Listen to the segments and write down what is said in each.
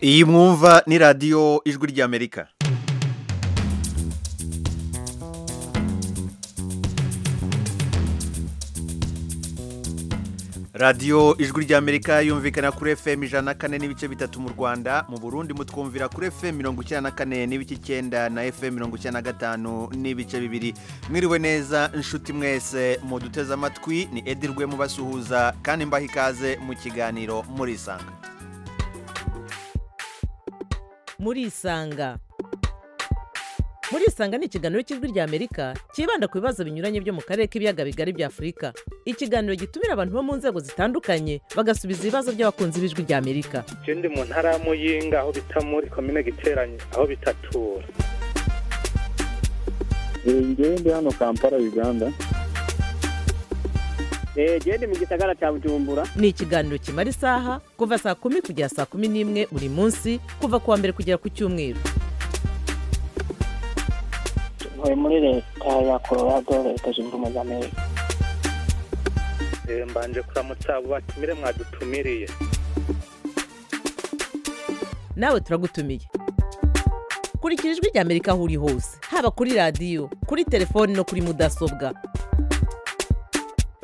iyi mwumva ni radiyo ijwi ry'amerika radiyo ijwi ry'amerika yumvikana kuri fm ijana na kane n'ibice bitatu mu rwanda mu burundi mutwumvira kuri fm mirongo icyenda na kane n'ibice icyenda na fm mirongo icyenda na gatanu n'ibice bibiri mwiriwe neza inshuti mwese muduteze amatwi ni edirwe mubasuhuza kandi mbaha ikaze mu kiganiro murisanga murisanga murisanga ni ikiganiro cy'ijwi ry'amerika cyibanda ku bibazo binyuranye byo mu karere k'ibiyaga bigari bya afurika ikiganiro gitumira abantu bo mu nzego zitandukanye bagasubiza ibibazo by'abakunzi b'ijwi ry'amerika icyo ndi mu ntara ya muyinga aho bita muri komine giteranye aho bitatura njyewe ndi hano kampala uganda genda mu gisagara cya bujumbura ni ikiganiro kimara isaha kuva saa kumi kugera saa kumi n'imwe buri munsi kuva ku wa mbere kugera ku cyumweru ntuye muri leta ya colorado leta zunze ubumwe za amerika Eh, mbanje kuramutsa abo batumire mwadutumiriye nawe turagutumiye kurikira ijwi ry'amerika aho uri hose haba kuri radiyo kuri telefoni no kuri mudasobwa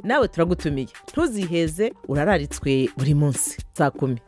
nawe turagutumiye ntuziheze urararitswe buri munsi saa kumi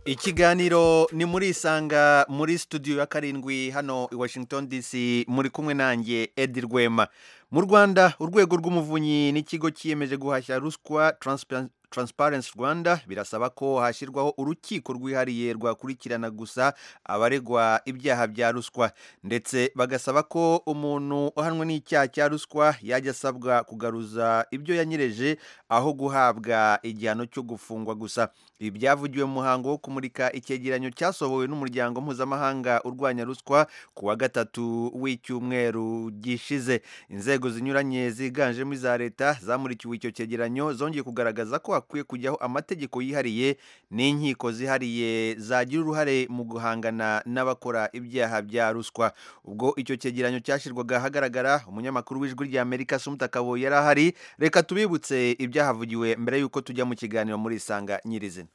ikiganiro ni muri isanga muri studio ya karindwi hano i washington dc muri kumwe nanjye edi rwema mu rwanda urwego rw'umuvunyi n'ikigo cyiyemeje guhashya ruswa Transpa- transparency rwanda birasaba ko hashyirwaho urukiko rwihariye rwakurikirana gusa abaregwa ibyaha bya ruswa ndetse bagasaba ko umuntu uhanwe n'icyaha cya ruswa yajya asabwa kugaruza ibyo yanyereje aho guhabwa igihano cyo gufungwa gusa ibi byavugiwe mu muhango wo kumurika icyegeranyo cyasohowe n'umuryango mpuzamahanga urwanya ruswa ku wa gatatu w'icyumweru gishize inzego zinyuranye ziganjemo iza leta zamurikiwe icyo cyegeranyo zongeye kugaragaza ko hakwiye kujyaho amategeko yihariye n'inkiko zihariye zagira uruhare mu guhangana n'abakora ibyaha bya ruswa ubwo icyo cyegeranyo cyashyirwaga ahagaragara umunyamakuru w'ijwi ry'amerika sumuta akabo yari ahari reka tubibutse ibyahavugiwe mbere y'uko tujya mu kiganiro muri isanga nyirizina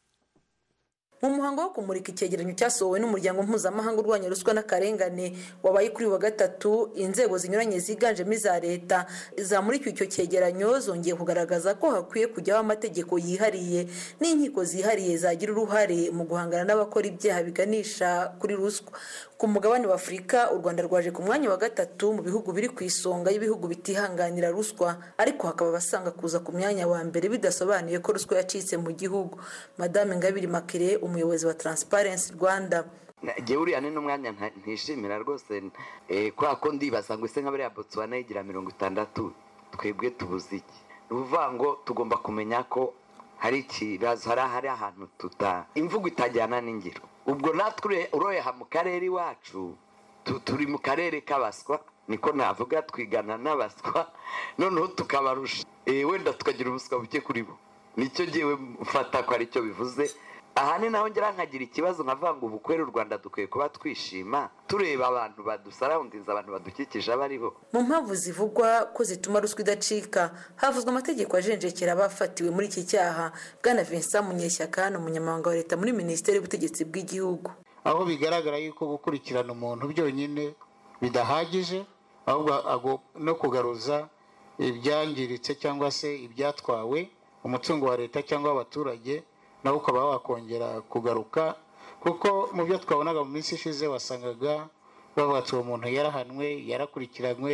mu muhango wo kumurika icyegeranyo cyasohowe n'umuryango mpuzamahanga urwanya ruswa n'akarengane wabaye kuri uyu wa gatatu inzego zinyuranye ziganjemo iza leta zamurikiwe icyo cyegeranyo zongeye kugaragaza ko hakwiye kujyaho amategeko yihariye n'inkiko zihariye zagira uruhare mu guhangana n'abakora ibyaha biganisha kuri ruswa ku mugabane wa afurika u rwanda rwaje ku mwanya wa gatatu mu bihugu biri ku isonga y'ibihugu bitihanganira ruswa ariko hakaba abasanga kuza ku mwanya wa mbere bidasobanuye ko ruswa yacitse mu gihugu madame ingabire makire umuyobozi wa transparency rwanda ngewe uriya ni n'umwanya nta- ntishimira rwose eh, kubera ko ndibaza ngo ese nk'abariya botswana yigira mirongo itandatu twebwe tubuze iki ni ukuvuga ngo tugomba kumenya ko hari ikibazo hari hari ahantu tuta imvugo itajyana n'ingiro ubwo natwe ure- uroha mu karere iwacu tu- turi mu karere k'abaswa niko navuga twigana n'abaswa noneho tukabarusha Eh, wenda tukagira ubuswa buke kuri bo nicyo ngewe mfata ko aricyo bivuze aha ni naho ngira nkagira ikibazo nkavuga ngo ubukwere u rwanda dukwiye kuba twishima tureba abantu badusarawundinze abantu badukikije abo aribo mu mpamvu zivugwa ko zituma ruswa idacika havuzwe amategeko ajenjekera abafatiwe muri iki cyaha bwana vincent munyeshyaka ni umunyamabanga wa leta muri minisiteri y'ubutegetsi bw'igihugu aho bigaragara yuko gukurikirana umuntu byonyine bidahagije ahubwo ago- no kugaruza ibyangiritse cyangwa se ibyatwawe umutungo wa leta cyangwa w'abaturage nawe ukaba wakongera kugaruka kuko mu byo twabonaga mu minsi ishize wasangaga bavuga ati uwo muntu yarahanwe yarakurikiranywe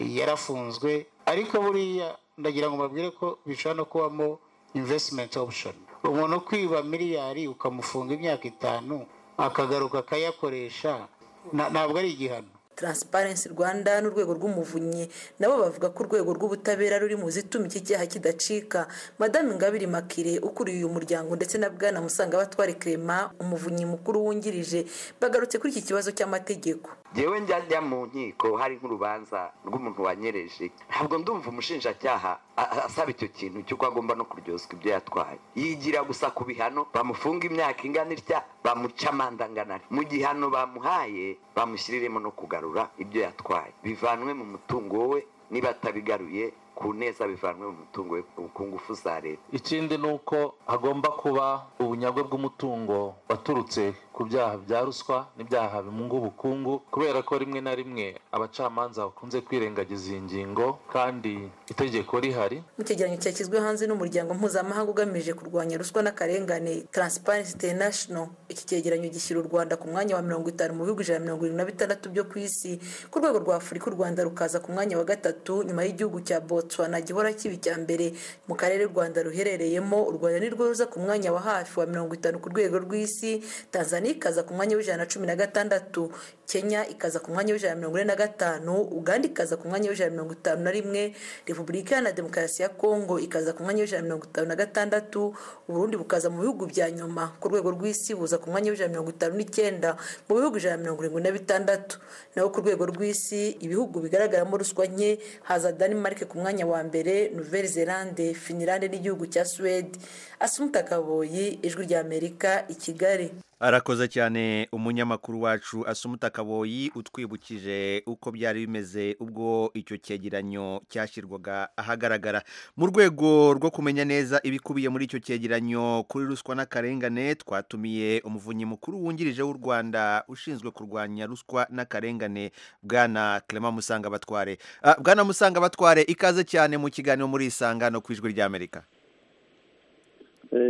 yarafunzwe ariko buriya ndagira ngo mbabwire ko bishobora no kubamo investment option umuntu ukwiba miliyari ukamufunga imyaka itanu akagaruka akayakoresha na- ntabwo ari igihano transparency rwanda n'urwego rw'umuvunyi nabo bavuga ko urwego rw'ubutabera ruri mu zituma iki cyaha kidacika madame ingabire makire ukuriye uyu muryango ndetse na bwana musanga batware clement umuvunyi mukuru wungirije bagarutse kuri iki kibazo cy'amategeko ngewe njya njya mu nkiko hari nk'urubanza rw'umuntu wanyereje ntabwo ndumva umushinjacyaha a- a- asaba icyo kintu cy'uko agomba no kuryozwa ibyo yatwaye yigira gusa ku bihano bamufunga imyaka ingana itya bamuca amande angana atya. mu gihano bamuhaye bamushyiriremo no kugarura ibyo yatwaye bivanwe mu mutungo we niba atabigaruye ku neza bivanwe mu mutungo ku ngufu za leta ikindi ni uko hagomba kuba ubunyagwe bw'umutungo waturutse ku byaha bya ruswa n'ibyaha bimunga ubukungu kubera ko rimwe na rimwe abacamanza bakunze kwirengagiza iyi ngingo kandi itegeko rihari mu cyegeranyo cyashyizwe hanze n'umuryango mpuzamahanga ugamije kurwanya ruswa n'akarengane Transparency International iki cyegeranyo gishyira u Rwanda ku mwanya wa mirongo itanu mu bihugu ijana na mirongo irindwi na bitandatu byo ku isi ku rwego rwa Afurika u Rwanda rukaza ku mwanya wa gatatu nyuma y'igihugu cya Botswana gihora kiba icya mbere mu karere u Rwanda ruherereyemo u Rwanda nirwo ruza ku mwanya wa hafi wa mirongo itanu ku rwego rw'isi Tanzania ikaza ku mwanya w'ijana na cumi na gatandatu Kenya ikaza ku mwanya w'ijana na mirongo ine na gatanu Uganda ikaza ku mwanya w'ijana na mirongo itanu na rimwe Repubulika Iharanira Demokarasi ya Kongo ikaza ku mwanya w'ijana na mirongo itanu na gatandatu Uburundi bukaza mu bihugu bya nyuma ku rwego rw'isi buza ku mwanya w'ijana na mirongo itanu n'icyenda mu bihugu ijana na mirongo irindwi na bitandatu naho ku rwego rw'isi ibihugu bigaragaramo ruswa nke haza Denmark ku mwanya wa mbere Nouvelle Zelande Finland n'igihugu cya Suwede Asumta Kaboyi ijwi rya Amerika i Kigali arakoze cyane umunyamakuru wacu asumuta kaboyi utwibukije uko byari bimeze ubwo icyo cyegeranyo cyashyirwaga ahagaragara mu rwego rwo kumenya neza ibikubiye muri icyo cyegeranyo kuri ruswa n'akarengane twatumiye umuvunyi mukuru wungirije w'u rwanda ushinzwe kurwanya ruswa n'akarengane bwana clement musanga batware bwana musanga batware ikaze cyane mu kiganiro muri isangano ku ijwi ry'amerika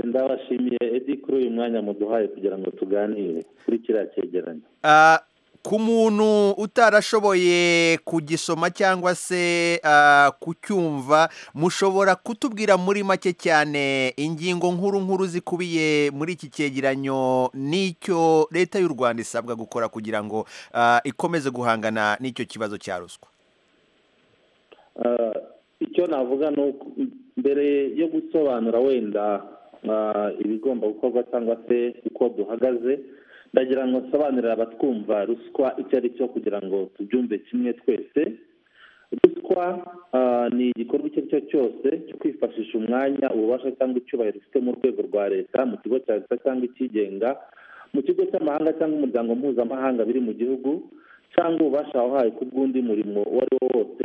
ndabashimiye edi kuri uyu mwanya muduhaye kugira ngo tuganire kuri kiriya cyegeranyo ku muntu utarashoboye kugisoma cyangwa se kucyumva mushobora kutubwira muri make cyane ingingo nkuru nkuru zikubiye muri iki cyegeranyo n'icyo leta y'u rwanda isabwa gukora kugira ngo ikomeze guhangana n'icyo kibazo cya ruswa icyo navuga ni uko mbere yo gusobanura wenda ibigomba gukorwa cyangwa se uko duhagaze ndagira ngo nsobanurire abatwumva ruswa icyo ari cyo kugira ngo tubyumve kimwe twese ruswa ni igikorwa icyo ari cyo cyose cyo kwifashisha umwanya ububasha cyangwa icyubahiro ufite mu rwego rwa leta mu kigo cya leta cyangwa ikigenga mu kigo cy'amahanga cyangwa umuryango mpuzamahanga biri mu gihugu cyangwa ububasha wahaye ku bw'undi murimo uwo ari wo wose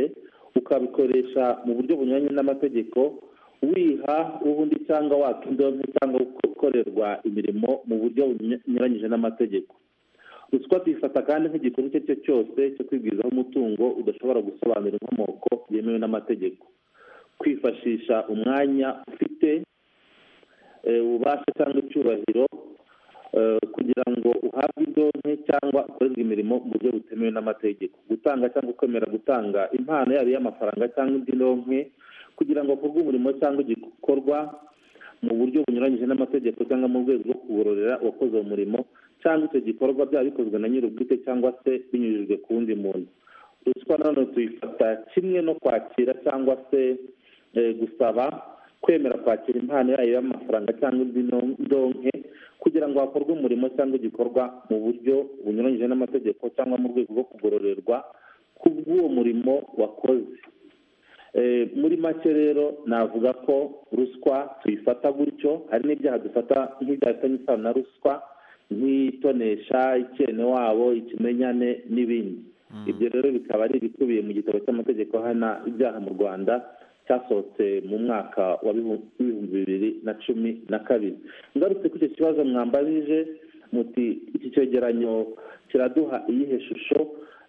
ukabikoresha mu buryo bunyuranye n'amategeko wiha ubundi cyangwa waka indonke cyangwa gukorerwa imirimo mu buryo bunyuranyije n'amategeko ruswa tuyifata kandi nk'igikorwa icyo ari cyo cyose cyo kwigwizaho umutungo udashobora gusobanura inkomoko yemewe n'amategeko kwifashisha umwanya ufite ububasha cyangwa icyubahiro kugira ngo uhabwe indonke cyangwa ukorerwe imirimo mu buryo butemewe n'amategeko gutanga cyangwa kwemera gutanga impano yaba iy'amafaranga cyangwa indi ndonke kugira ngo hakorwe umurimo cyangwa igikorwa mu buryo bunyuranyije n'amategeko cyangwa mu rwego rwo kubororera uwakoze uwo murimo cyangwa icyo gikorwa byaba bikozwe na nyir'ubwite cyangwa se binyujijwe ku wundi muntu ruswa nanone tuyifata kimwe no kwakira cyangwa se gusaba kwemera kwakira impano yayo y'amafaranga cyangwa indi ndonke kugira ngo hakorwe umurimo cyangwa igikorwa mu buryo bunyuranyije n'amategeko cyangwa mu rwego rwo kugororerwa ku bw'uwo murimo wakoze muri make rero navuga ko ruswa tuyifata gutyo hari n'ibyaha dufata nk'ibyaha bifitanye isano na ruswa nk'itonesha wabo ikimenyane n'ibindi ibyo rero bikaba ari ibikubiye mu gitabo cy'amategeko hana ibyaha mu rwanda cyasohotse mu mwaka wa bibiri bibiri na cumi na kabiri ngarutse kuri icyo kibazo mwambajije muti iki cyegeranyo kiraduha iyihe shusho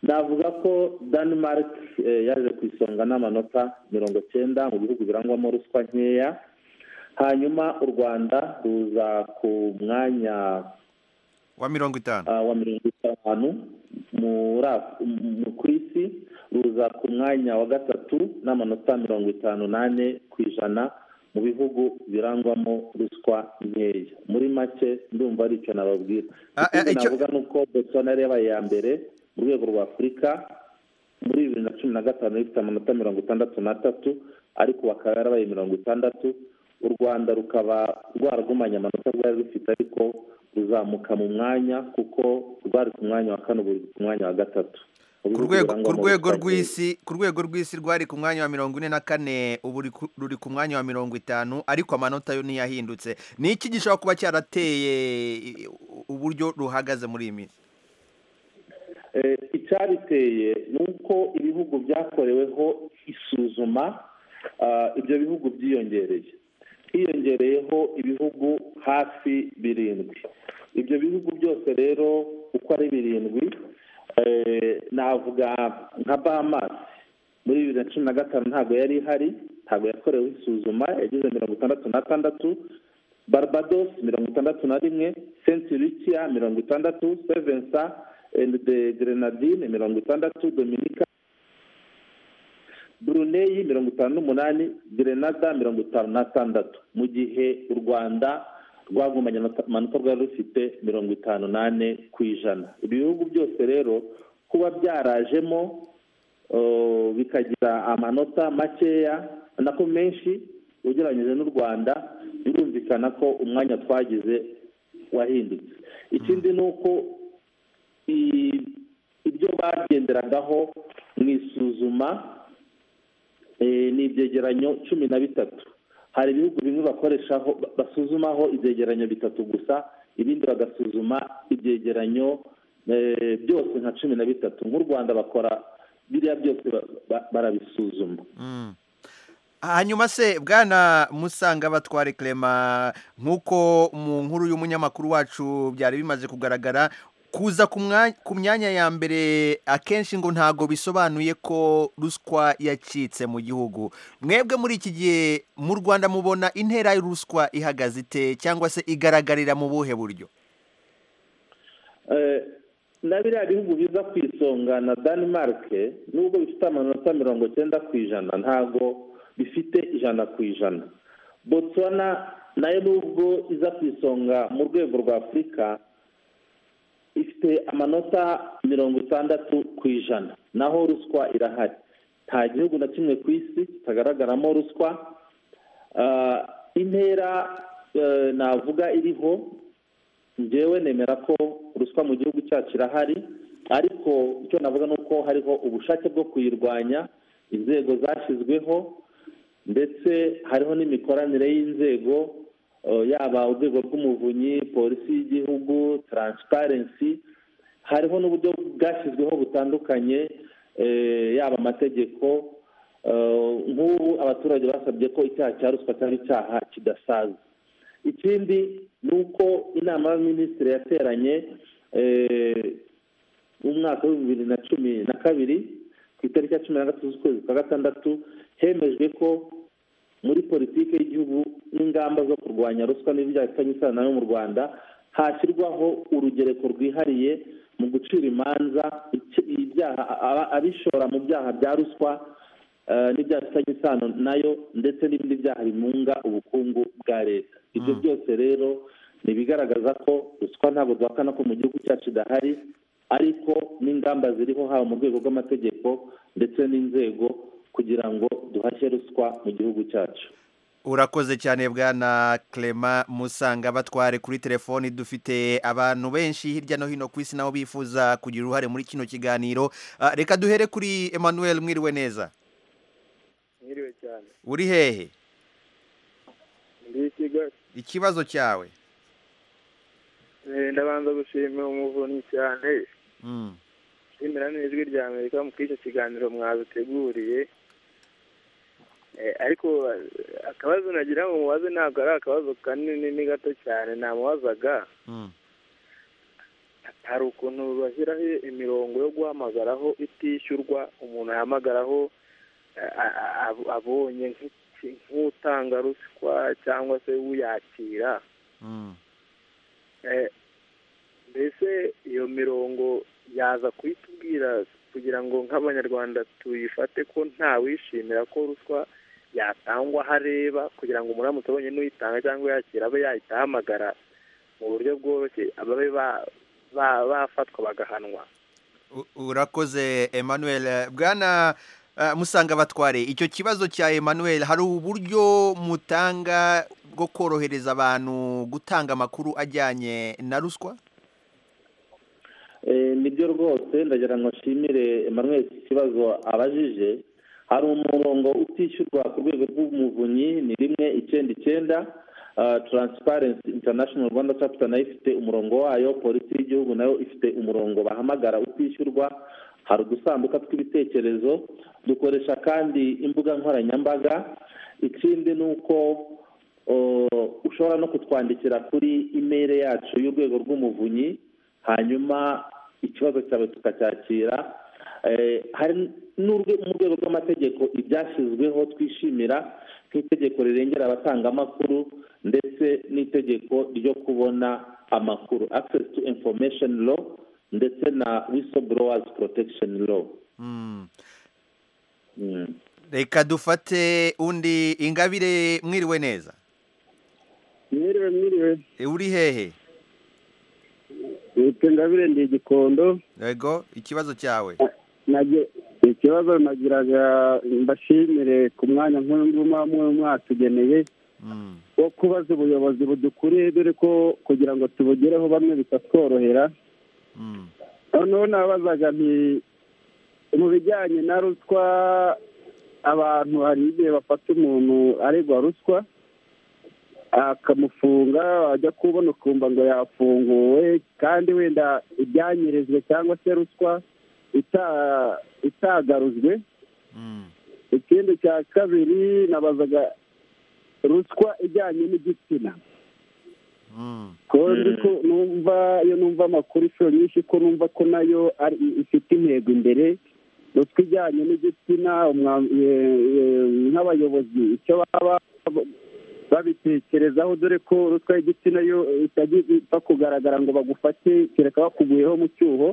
navuga ko denmark yaje ku isonga n'amanota mirongo cyenda mu bihugu birangwamo ruswa nkeya hanyuma u rwanda ruza ku mwanya wa mirongo itanu wa mirongo itanu ku isi ruza ku mwanya wa gatatu n'amanota mirongo itanu n'ane ku ijana mu bihugu birangwamo ruswa nkeya muri make ndumva ari icyo nababwira ikindi navuga ni uko botswana yabaye iya mbere mu rwego rwa afurika muri bibiri na cumi na gatanu rifite amanota mirongo itandatu n'atatu ariko bakaba yarabaye mirongo itandatu u rwanda rukaba rwaragumanye amanota rwari rufite ariko ruzamuka mu mwanya kuko rwari ku mwanya wa kane ubu ruri ku mwanya wa gatatu ku rwego rw'isi ku rwego rw'isi rwari ku mwanya wa mirongo ine na kane ubu ruri ku mwanya wa mirongo itanu ariko amanota yo ntiyahindutse ni iki gishobora kuba cyarateye uburyo ruhagaze muri iyi minsi icyabiteye ni uko ibihugu byakoreweho isuzuma ibyo bihugu byiyongereye hiyongereyeho ibihugu hafi birindwi ibyo bihugu byose rero uko ari birindwi navuga nka bahamasi muri bibiri na cumi na gatanu ntabwo yari ihari ntabwo yakorewe isuzuma yagize mirongo itandatu na tandatu barbados mirongo itandatu na rimwe sentirikiya mirongo itandatu sevensa endi de grenadine mirongo itandatu dominika buruneyi mirongo itanu n'umunani grenada mirongo itanu na tandatu mu gihe u rwanda rwagumanye amanota rwari rufite mirongo itanu n'ane ku ijana ibihugu byose rero kuba byarajemo bikagira amanota makeya nako menshi ugereranyije n'u rwanda birumvikana ko umwanya twagize wahindutse ikindi ni uko ibyo bagenderagaho mu isuzuma ni ibyegeranyo cumi na bitatu hari ibihugu bimwe bakoreshaho basuzumaho ibyegeranyo bitatu gusa ibindi bagasuzuma ibyegeranyo byose nka cumi na bitatu nk'u rwanda bakora biriya byose barabisuzuma hanyuma se bwana musanga batware clement nk'uko mu nkuru y'umunyamakuru wacu byari bimaze kugaragara kuza ku myanya ya mbere akenshi ngo ntabwo bisobanuye ko ruswa yacitse mu gihugu mwebwe muri iki gihe mu rwanda mubona intera y'uruswa ihagaze ite cyangwa se igaragarira mu buhe buryo na biriya bihugu biza ku isonga na danimarike nubwo bifite amanota mirongo cyenda ku ijana ntabwo bifite ijana ku ijana botswana nayo nubwo iza ku isonga mu rwego rwa afurika ifite amanota mirongo itandatu ku ijana naho ruswa irahari nta gihugu na kimwe ku isi kitagaragaramo ruswa intera navuga iriho ngewe nemera ko ruswa mu gihugu cyacu irahari ariko icyo navuga ni uko hariho ubushake bwo kuyirwanya inzego zashyizweho ndetse hariho n'imikoranire y'inzego yaba urwego rw'umuvunyi polisi y'igihugu taransiparensi hariho n'uburyo bwashyizweho butandukanye yaba amategeko nk'ubu abaturage basabye ko icyaha cya ruswa cyaba icyaha kidasaza ikindi ni uko inama y'abaminisitiri yateranye mu mwaka wa bibiri na cumi na kabiri ku itariki ya cumi na gatatu z'ukwezi kwa gatandatu hemejwe ko muri politiki y'igihugu n'ingamba zo kurwanya ruswa n'ibyaha bifitanye isano nayo mu rwanda hashyirwaho urugereko rwihariye mu gucira imanza abishora mu byaha bya ruswa n'ibyaha bifitanye isano nayo ndetse n'ibindi byaha bimunga ubukungu bwa leta ibyo byose rero ni ibigaragaza ko ruswa ntabwo duhakana ko mu gihugu cyacu idahari ariko n'ingamba ziriho haba mu rwego rw'amategeko ndetse n'inzego kugira ngo duhashye ruswa mu gihugu cyacu urakoze cyane bwana clement musanga batware kuri telefoni dufite abantu benshi hirya no hino ku isi nabo bifuza kugira uruhare muri kino kiganiro reka duhere kuri emmanuel mwiriwe neza mwiriwe cyane uri hehe ndi kigali ikibazo cyawe ndabanza gushimira umuvunyi cyane nshimira n'ijwi rya amerika muri icyo kiganiro mwabiteguriye ariko akabazo nagira ngo mubaze ntabwo ari akabazo kanini ni gato cyane namubazaga hari ukuntu bashyiraho imirongo yo guhamagaraho itishyurwa umuntu ahamagaraho abonye nk'utanga ruswa cyangwa se uyakira mbese iyo mirongo yaza kuyitubwira kugira ngo nk'abanyarwanda tuyifate ko ntawishimira ko ruswa yatangwa aho areba kugira ngo umuramutse abonye n'uyitanga cyangwa yakira abe yahita ahamagara mu buryo bworoshye ababe bafatwa bagahanwa urakoze emmanuel bwana musanga batware icyo kibazo cya emmanuel hari uburyo mutanga bwo korohereza abantu gutanga amakuru ajyanye na ruswa nibyo rwose ndagira ngo nshimire emmanuel iki kibazo abajije hari umurongo utishyurwa ku rwego rw'umuvunyi ni rimwe icyenda icyenda taransiparensi intanashono rwanda capita nayo ifite umurongo wayo polisi y'igihugu nayo ifite umurongo bahamagara utishyurwa hari udusanduka tw'ibitekerezo dukoresha kandi imbuga nkoranyambaga ikindi ni uko ushobora no kutwandikira kuri imeri yacu y'urwego rw'umuvunyi hanyuma ikibazo cyawe tukacyakira hari mu rwego rw'amategeko ibyashyizweho twishimira nk'itegeko rirengera abatangamakuru ndetse n'itegeko ryo kubona amakuru access to information law ndetse na whistleblowers protection law reka dufate undi ingabire mwiriwe neza mwiriwe mwiriwe uri hehe witwa ingabire ndi igikondo yego ikibazo cyawe ikibazo nagiraga mbashimire ku mwanya nk'uyunguyu muba mwatugeneye wo kubaza ubuyobozi budukuriye dore ko kugira ngo tubugereho bamwe bitatworohera noneho nabazaga nti mu bijyanye na ruswa abantu hari igihe bafata umuntu aregwa ruswa akamufunga wajya kubona ukumva ngo yafunguwe kandi wenda ibyanyerejwe cyangwa se ruswa itagaruzwe ikindi cya kabiri nabazaga ruswa ijyanye n'igitsina numva iyo numva amakuru inshuro nyinshi ko numva ko nayo ifite intego imbere ruswa ijyanye n'igitsina nk'abayobozi icyo baba babitekerezaho dore ko ruswa y'igitsina yo itajya ipfa kugaragara ngo bagufate kereka bakuguyeho mu cyuho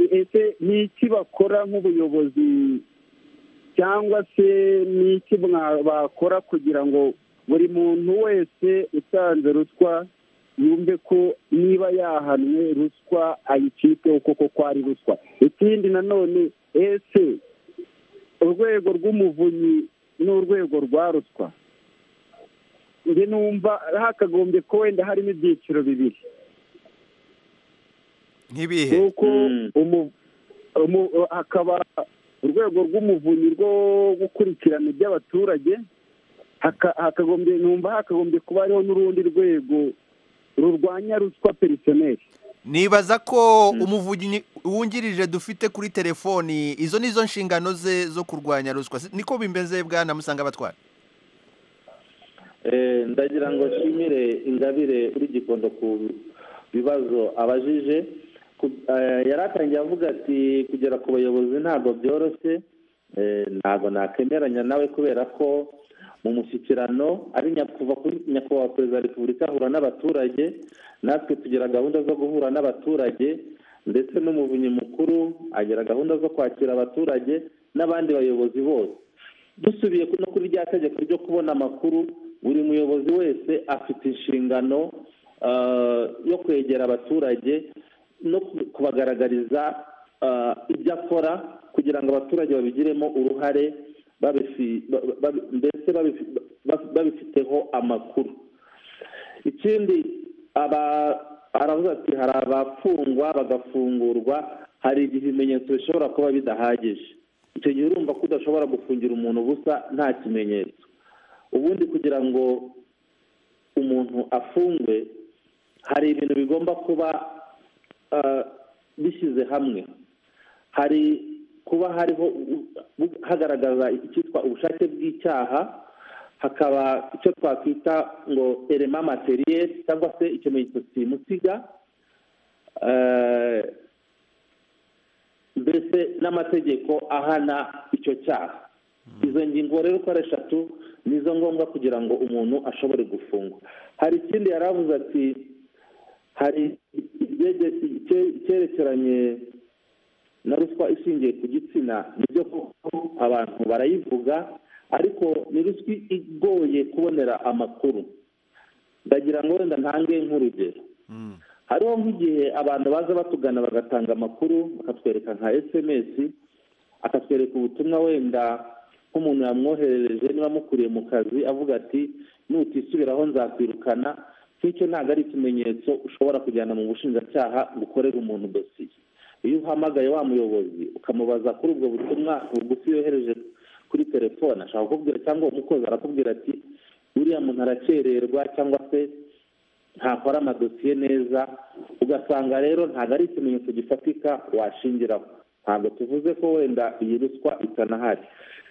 ese ni iki bakora nk'ubuyobozi cyangwa se ni iki bakora kugira ngo buri muntu wese usanze ruswa yumve ko niba yahanwe ruswa ayicike kuko ko ari ruswa ikindi nanone ese urwego rw'umuvunyi n'urwego rwa ruswa njye numva hakagombye ko wenda harimo ibyiciro bibiri nk'ibihe hakaba urwego rw'umuvunyi rwo gukurikirana iby'abaturage hakagombye numva hakagombye kuba hariho n'urundi rwego rurwanya ruswa perisoneri nibaza ko umuvunyi wungirije dufite kuri telefoni izo nizo nshingano ze zo kurwanya ruswa niko bimeze bwana musanga batwara ndagira ngo nshimire ingabire uri gikondo ku bibazo abajije yari atangiye avuga ati kugera ku bayobozi ntabwo byoroshye ntabwo nakemeranya nawe kubera ko mu mushyikirano ari kuva kuri nyakubahwa perezida wa repubulika ahura n'abaturage natwe tugira gahunda zo guhura n'abaturage ndetse n'umuvunyi mukuru agira gahunda zo kwakira abaturage n'abandi bayobozi bose dusubiye no kuri rya tegeko ryo kubona amakuru buri muyobozi wese afite inshingano yo kwegera abaturage no kubagaragariza ibyo akora kugira ngo abaturage babigiremo uruhare mbese babifiteho amakuru ikindi aravuga ati hari abafungwa bagafungurwa hari ibimenyetso bishobora kuba bidahagije icyo gihe urumva ko udashobora gufungira umuntu ubusa nta kimenyetso ubundi kugira ngo umuntu afungwe hari ibintu bigomba kuba bishyize hamwe hari kuba hariho hagaragaza icyitwa ubushake bw'icyaha hakaba icyo twakwita ngo erema materiyeri cyangwa se ikimenyetso simusiga mbese n'amategeko ahana icyo cyaha izo ngingo rero uko ari eshatu nizo ngombwa kugira ngo umuntu ashobore gufungwa hari ikindi yari avuze ati hari icyerekeranye na ruswa ishingiye ku gitsina nibyo koko abantu barayivuga ariko ni ruswa igoye kubonera amakuru ndagira ngo wenda ntange nk'urugero hariho nk'igihe abantu baza batugana bagatanga amakuru bakatwereka nka esemesi akatwereka ubutumwa wenda nk'umuntu yamwoherereje niba amukuriye mu kazi avuga ati nutisubiraho nzakwirukana nk'icyo ntabwo ari ikimenyetso ushobora kujyana mu bushinjacyaha gukorera umuntu dosiye iyo uhamagaye wa muyobozi ukamubaza kuri ubwo butumwa bugufi yohereje kuri telefone ashobora kukubwira cyangwa umukozi arakubwira ati uriya muntu arakererwa cyangwa se ntakora amadosiye neza ugasanga rero ntabwo ari ikimenyetso gifatika washingiraho ntabwo tuvuze ko wenda iyi ruswa itanahari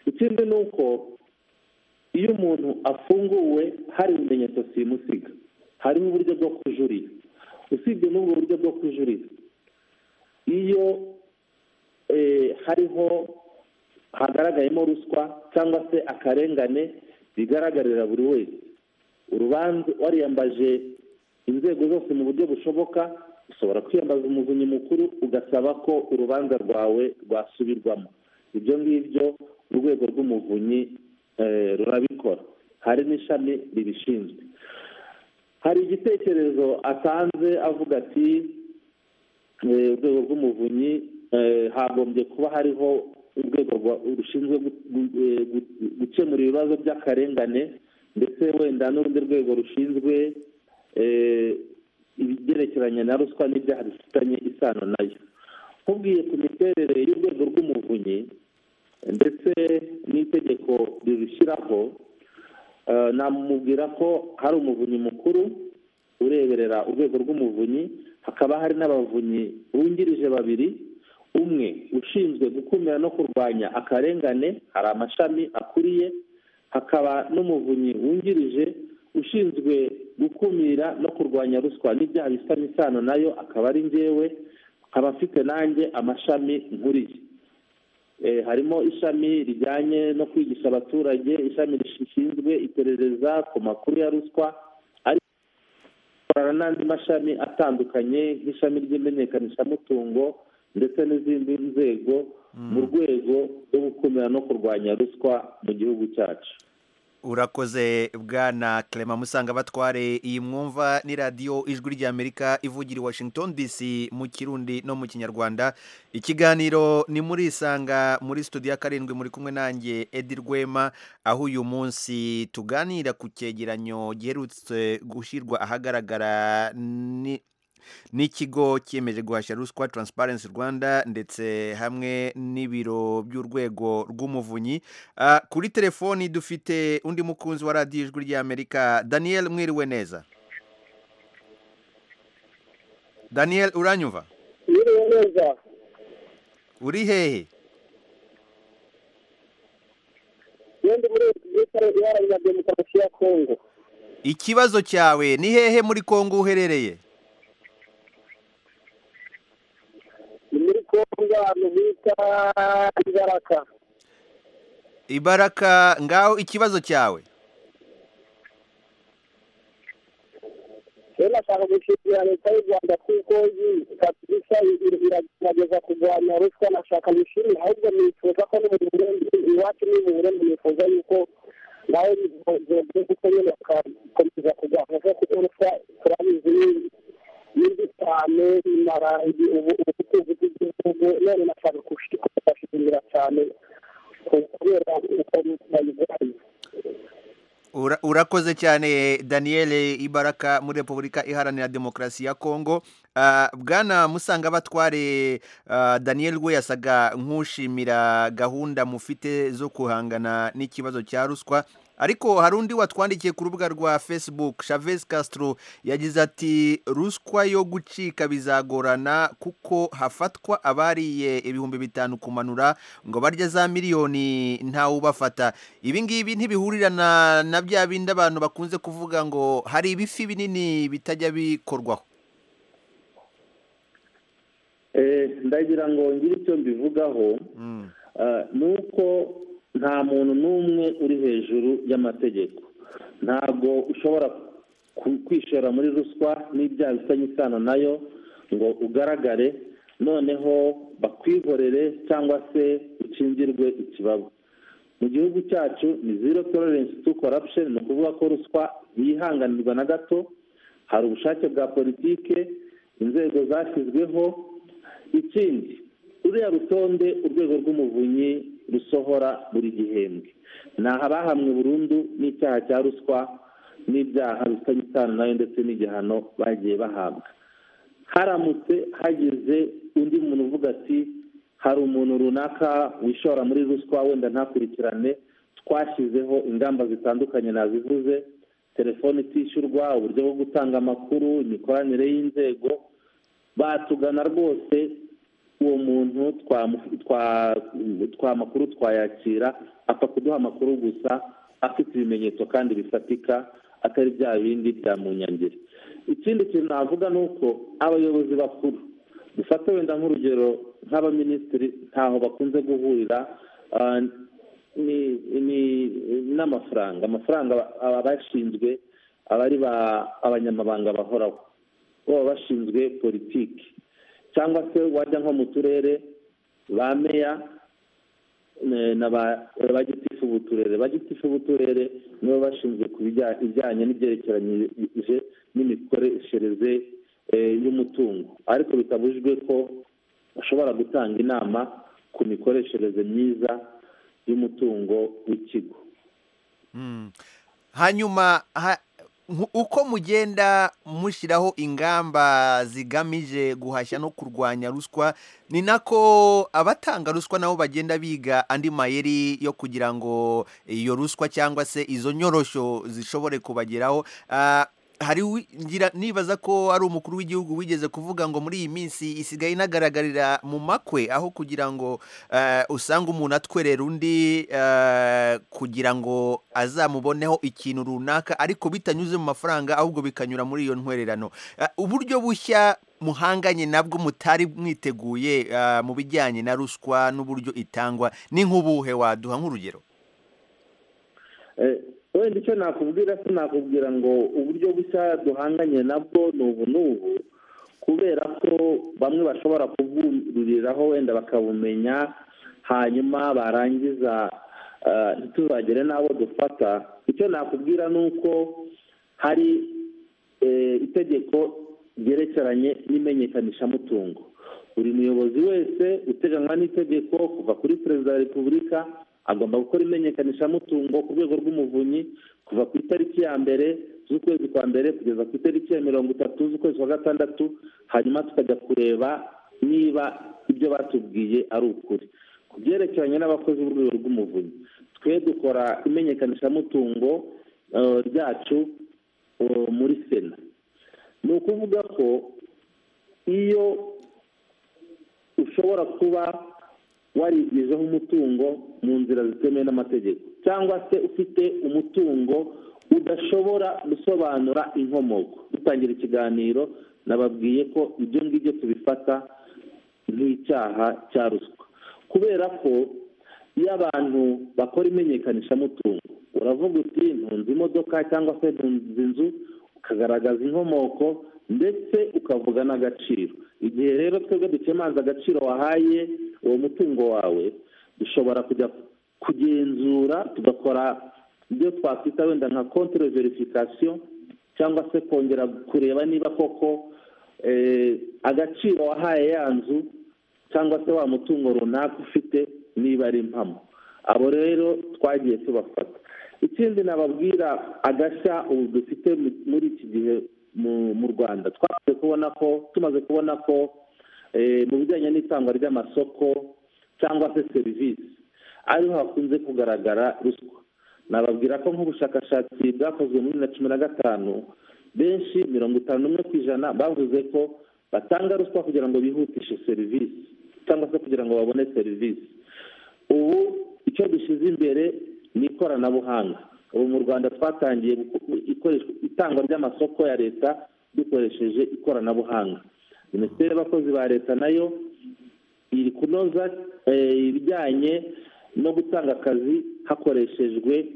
ikindi ni uko iyo umuntu afunguwe hari ibimenyetso simusiga hariho uburyo bwo kujurira usibye n'ubwo buryo bwo kujurira iyo hariho hagaragayemo ruswa cyangwa se akarengane bigaragarira buri wese urubanza wariyambaje inzego zose mu buryo bushoboka ushobora kwiyambaza umuvunyi mukuru ugasaba ko urubanza rwawe rwasubirwamo ibyo ngibyo urwego rw'umuvunyi rurabikora hari n'ishami ribishinzwe hari igitekerezo atanze avuga ati urwego rw'umuvunyi hagombye kuba hariho urwego rushinzwe gukemura ibibazo by'akarengane ndetse wenda n'urundi rwego rushinzwe ibyerekeranye na ruswa n'ibyaha bifitanye isano nayo nkubwiye ku miterere y'urwego rw'umuvunyi ndetse n'itegeko ribishyiraho namubwira ko hari umuvunyi mukuru ureberera urwego rw'umuvunyi hakaba hari n'abavunyi bungirije babiri umwe ushinzwe gukumira no kurwanya akarengane hari amashami akuriye hakaba n'umuvunyi wungirije ushinzwe gukumira no kurwanya ruswa n'ibyaha bifitanye isano nayo akaba ari ngewe akaba afite nanjye amashami nkuriye harimo ishami rijyanye no kwigisha abaturage ishami rishinzwe iperereza ku makuru ya ruswa ariko bakorana n'andi mashami atandukanye nk'ishami ry'imenyekanishamutungo ndetse n'izindi nzego mu rwego rwo gukumira no kurwanya ruswa mu gihugu cyacu urakoze bwana Clement musanga batware iyi mwumva ni radiyo ijwi ry'amerika ivugira i washington dc mu kirundi no mu kinyarwanda ikiganiro ni muri isanga muri studio ya karindwi muri kumwe nanjye edi rwema aho uyu munsi tuganira ku cyegeranyo giherutse gushyirwa ahagaragara ni n'ikigo cyemeje guhashya ruswa Transparency rwanda ndetse hamwe n'ibiro by'urwego rw'umuvunyi kuri telefoni dufite undi mukunzi wa radiyo ijwi ry'amerika daniel mwiriwe neza daniel uranyumva mwiriwe neza uri hehe ndi muri repubulika iharanira demokarasi ya kongo ikibazo cyawe ni hehe muri kongo uherereye muri kongo ahantu bita ibaraka ibaraka ngaho ikibazo cyawe rero nashaka gushimira leta y'u rwanda kuko kabisa iragerageza kurwanya ruswa nashaka gushimira ahubwo nifuza ko no mu burundi iwacu ni mu burundi nifuza yuko nawe kuko nyine bakakomeza kurwanya kuko ruswa turabizi n'indi cyane imara ubutunzi bw'igihugu none nashaka kubashimira cyane kubera uko bayirwaye urakoze cyane daniel ibaraka muri repubulika iharanira demokarasi ya kongo bwana musanga batware daniel we yasaga nk'ushimira gahunda mufite zo guhangana n'ikibazo cya ruswa ariko hari undi watwandikiye ku rubuga rwa facebook Chavez Castro yagize ati ruswa yo gucika bizagorana kuko hafatwa abariye ibihumbi bitanu kumanura ngo barya za miliyoni ntawubafata ibi ngibi ntibihurirana na bya bindi abantu bakunze kuvuga ngo hari ibifi binini bitajya bikorwaho ndagira ngo ngire icyo mbivugaho ni uko nta muntu n'umwe uri hejuru y'amategeko ntabwo ushobora kwishora muri ruswa n'ibyaha bifitanye isano nayo ngo ugaragare noneho bakwihorere cyangwa se ukingirwe ikibabo mu gihugu cyacu ni zero tolerance to corruption ni ukuvuga ko ruswa yihanganirwa na gato hari ubushake bwa politike inzego zashyizweho ikindi ruriya rutonde urwego rw'umuvunyi rusohora buri gihembwe ni abahamwe burundu n'icyaha cya ruswa n'ibyaha bifitanye isano nayo ndetse n'igihano bagiye bahabwa haramutse hagize undi muntu uvuga ati hari umuntu runaka wishora muri ruswa wenda ntakurikirane twashyizeho ingamba zitandukanye nazivuze telefone itishyurwa uburyo bwo gutanga amakuru imikoranire y'inzego batugana rwose uwo muntu twamu- twa- twa makuru twayakira apfa kuduha amakuru gusa afite ibimenyetso kandi bifatika atari bya bindi bya munyangeri ikindi kintu navuga ni uko abayobozi bakuru dufate wenda nk'urugero nk'abaminisitiri ntaho bakunze guhurira ah, ni- ni- n'amafaranga amafaranga aba bashinzwe aba ari ba- abanyamabanga bahoraho baba bashinzwe politiki cyangwa se wajya nko mu turere ba meya eh, na ba ba gitifu b'uturere ba gitifu b'uturere nibo bashinzwe ku bijya- ibijyanye n'ibyerekeranyije n'imikoreshereze eh, y'umutungo ariko bitabujijwe ko bashobora gutanga inama ku mikoreshereze myiza y'umutungo w'ikigo Mm. hanyuma ha- nku- uko mugenda mushyiraho ingamba zigamije guhashya no kurwanya ruswa ni nako abatanga ruswa nabo bagenda biga andi mayeri yo kugira ngo iyo ruswa cyangwa se izo nyorosho zishobore kubageraho Ah, hari uwi- ngira nibaza ko ari umukuru w'igihugu wigeze kuvuga ngo muri iyi minsi isigaye inagaragarira mu makwe aho kugira ngo eh, usanga umuntu atwerera undi eh, kugira ngo azamuboneho ikintu runaka ariko bitanyuze mu mafaranga ahubwo bikanyura muri iyo ntwererano Eh, uburyo bushya muhanganye nabwo mutari mwiteguye eh, mu bijyanye na ruswa n'uburyo itangwa ni nk'ubuhe waduha nk'urugero Eh, wenda icyo nakubwira se nakubwira ngo uburyo bushya duhanganye nabwo ni ubu n'ubu kubera ko bamwe bashobora kubwururiraho wenda bakabumenya hanyuma barangiza eh, ntituzagere n'abo dufata icyo nakubwira ni uko hari eh, itegeko ryerekeranye n'imenyekanishamutungo buri muyobozi wese uteganywa n'itegeko kuva kuri perezida wa repubulika agomba gukora imenyekanishamutungo ku rwego rw'umuvunyi kuva ku itariki ya mbere z'ukwezi kwa mbere kugeza ku itariki ya mirongo itatu z'ukwezi kwa gatandatu hanyuma tukajya kureba niba ibyo batubwiye ari ukuri ku byerekeranye n'abakozi b'urwego rw'umuvunyi twe dukora imenyekanishamutungo eh, ryacu eh, muri sena ni ukuvuga ko iyo ushobora kuba warigwijeho umutungo mu nzira zitemewe n'amategeko cyangwa se ufite umutungo udashobora gusobanura inkomoko dutangira ikiganiro nababwiye ko ibyo ngibyo tubifata nk'icyaha cya ruswa kubera ko iyo abantu bakora imenyekanishamutungo uravuga uti ntunze imodoka cyangwa se ntunze inzu ukagaragaza inkomoko ndetse ukavuga n'agaciro igihe rero twebwe dukemanza agaciro wahaye uwo mutungo wawe dushobora kujya kugenzura tugakora ibyo twakwita wenda nka kontere verifikasiyo cyangwa se kongera kureba niba koko eh, agaciro wahaye ya nzu cyangwa se wa mutungo runaka ufite niba ari impamo abo rero twagiye tubafata ikindi nababwira agashya ubu dufite mu- muri iki gihe mu- mu rwanda twamaze kubona ko tumaze kubona ko eh, mu bijyanye n'itangwa ry'amasoko cyangwa se serivisi ariho hakunze kugaragara ruswa nababwira ko nk'ubushakashatsi bwakozwe muri bibiri na cumi na gatanu benshi mirongo itanu n'umwe ku ijana bavuze ko batanga ruswa kugira ngo bihutishe serivisi cyangwa se kugira ngo babone serivisi ubu icyo dushyize imbere ni ikoranabuhanga ubu mu rwanda twatangiye guko- ikoreshwa- itangwa ry'amasoko ya leta dukoresheje ikoranabuhanga minisiteri y'abakozi ba leta nayo iri kunoza eh, ibijyanye no gutanga akazi hakoreshejwe